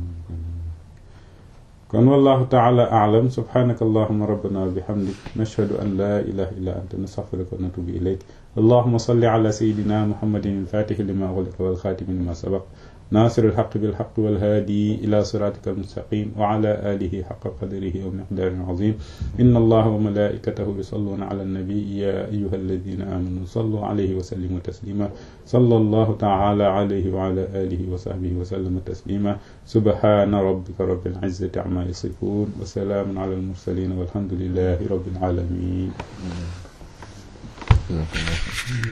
kon wallahu taala aalam subhanaka allahuma rabbana wa bihamdik nashhadu an la ilaha illa anta nastaghfiruka wa natubu ilayk allahuma salli ala sayidina muhammadin alfatihi lima ughliqa walxaatimi lima sabaq ناصر الحق بالحق والهادي إلى صراطك المستقيم وعلى آله حق قدره ومقداره عظيم إن الله وملائكته يصلون على النبي يا أيها الذين آمنوا صلوا عليه وسلموا تسليما صلى الله تعالى عليه وعلى آله وصحبه وسلم تسليما سبحان ربك رب العزة عما يصفون وسلام على المرسلين والحمد لله رب العالمين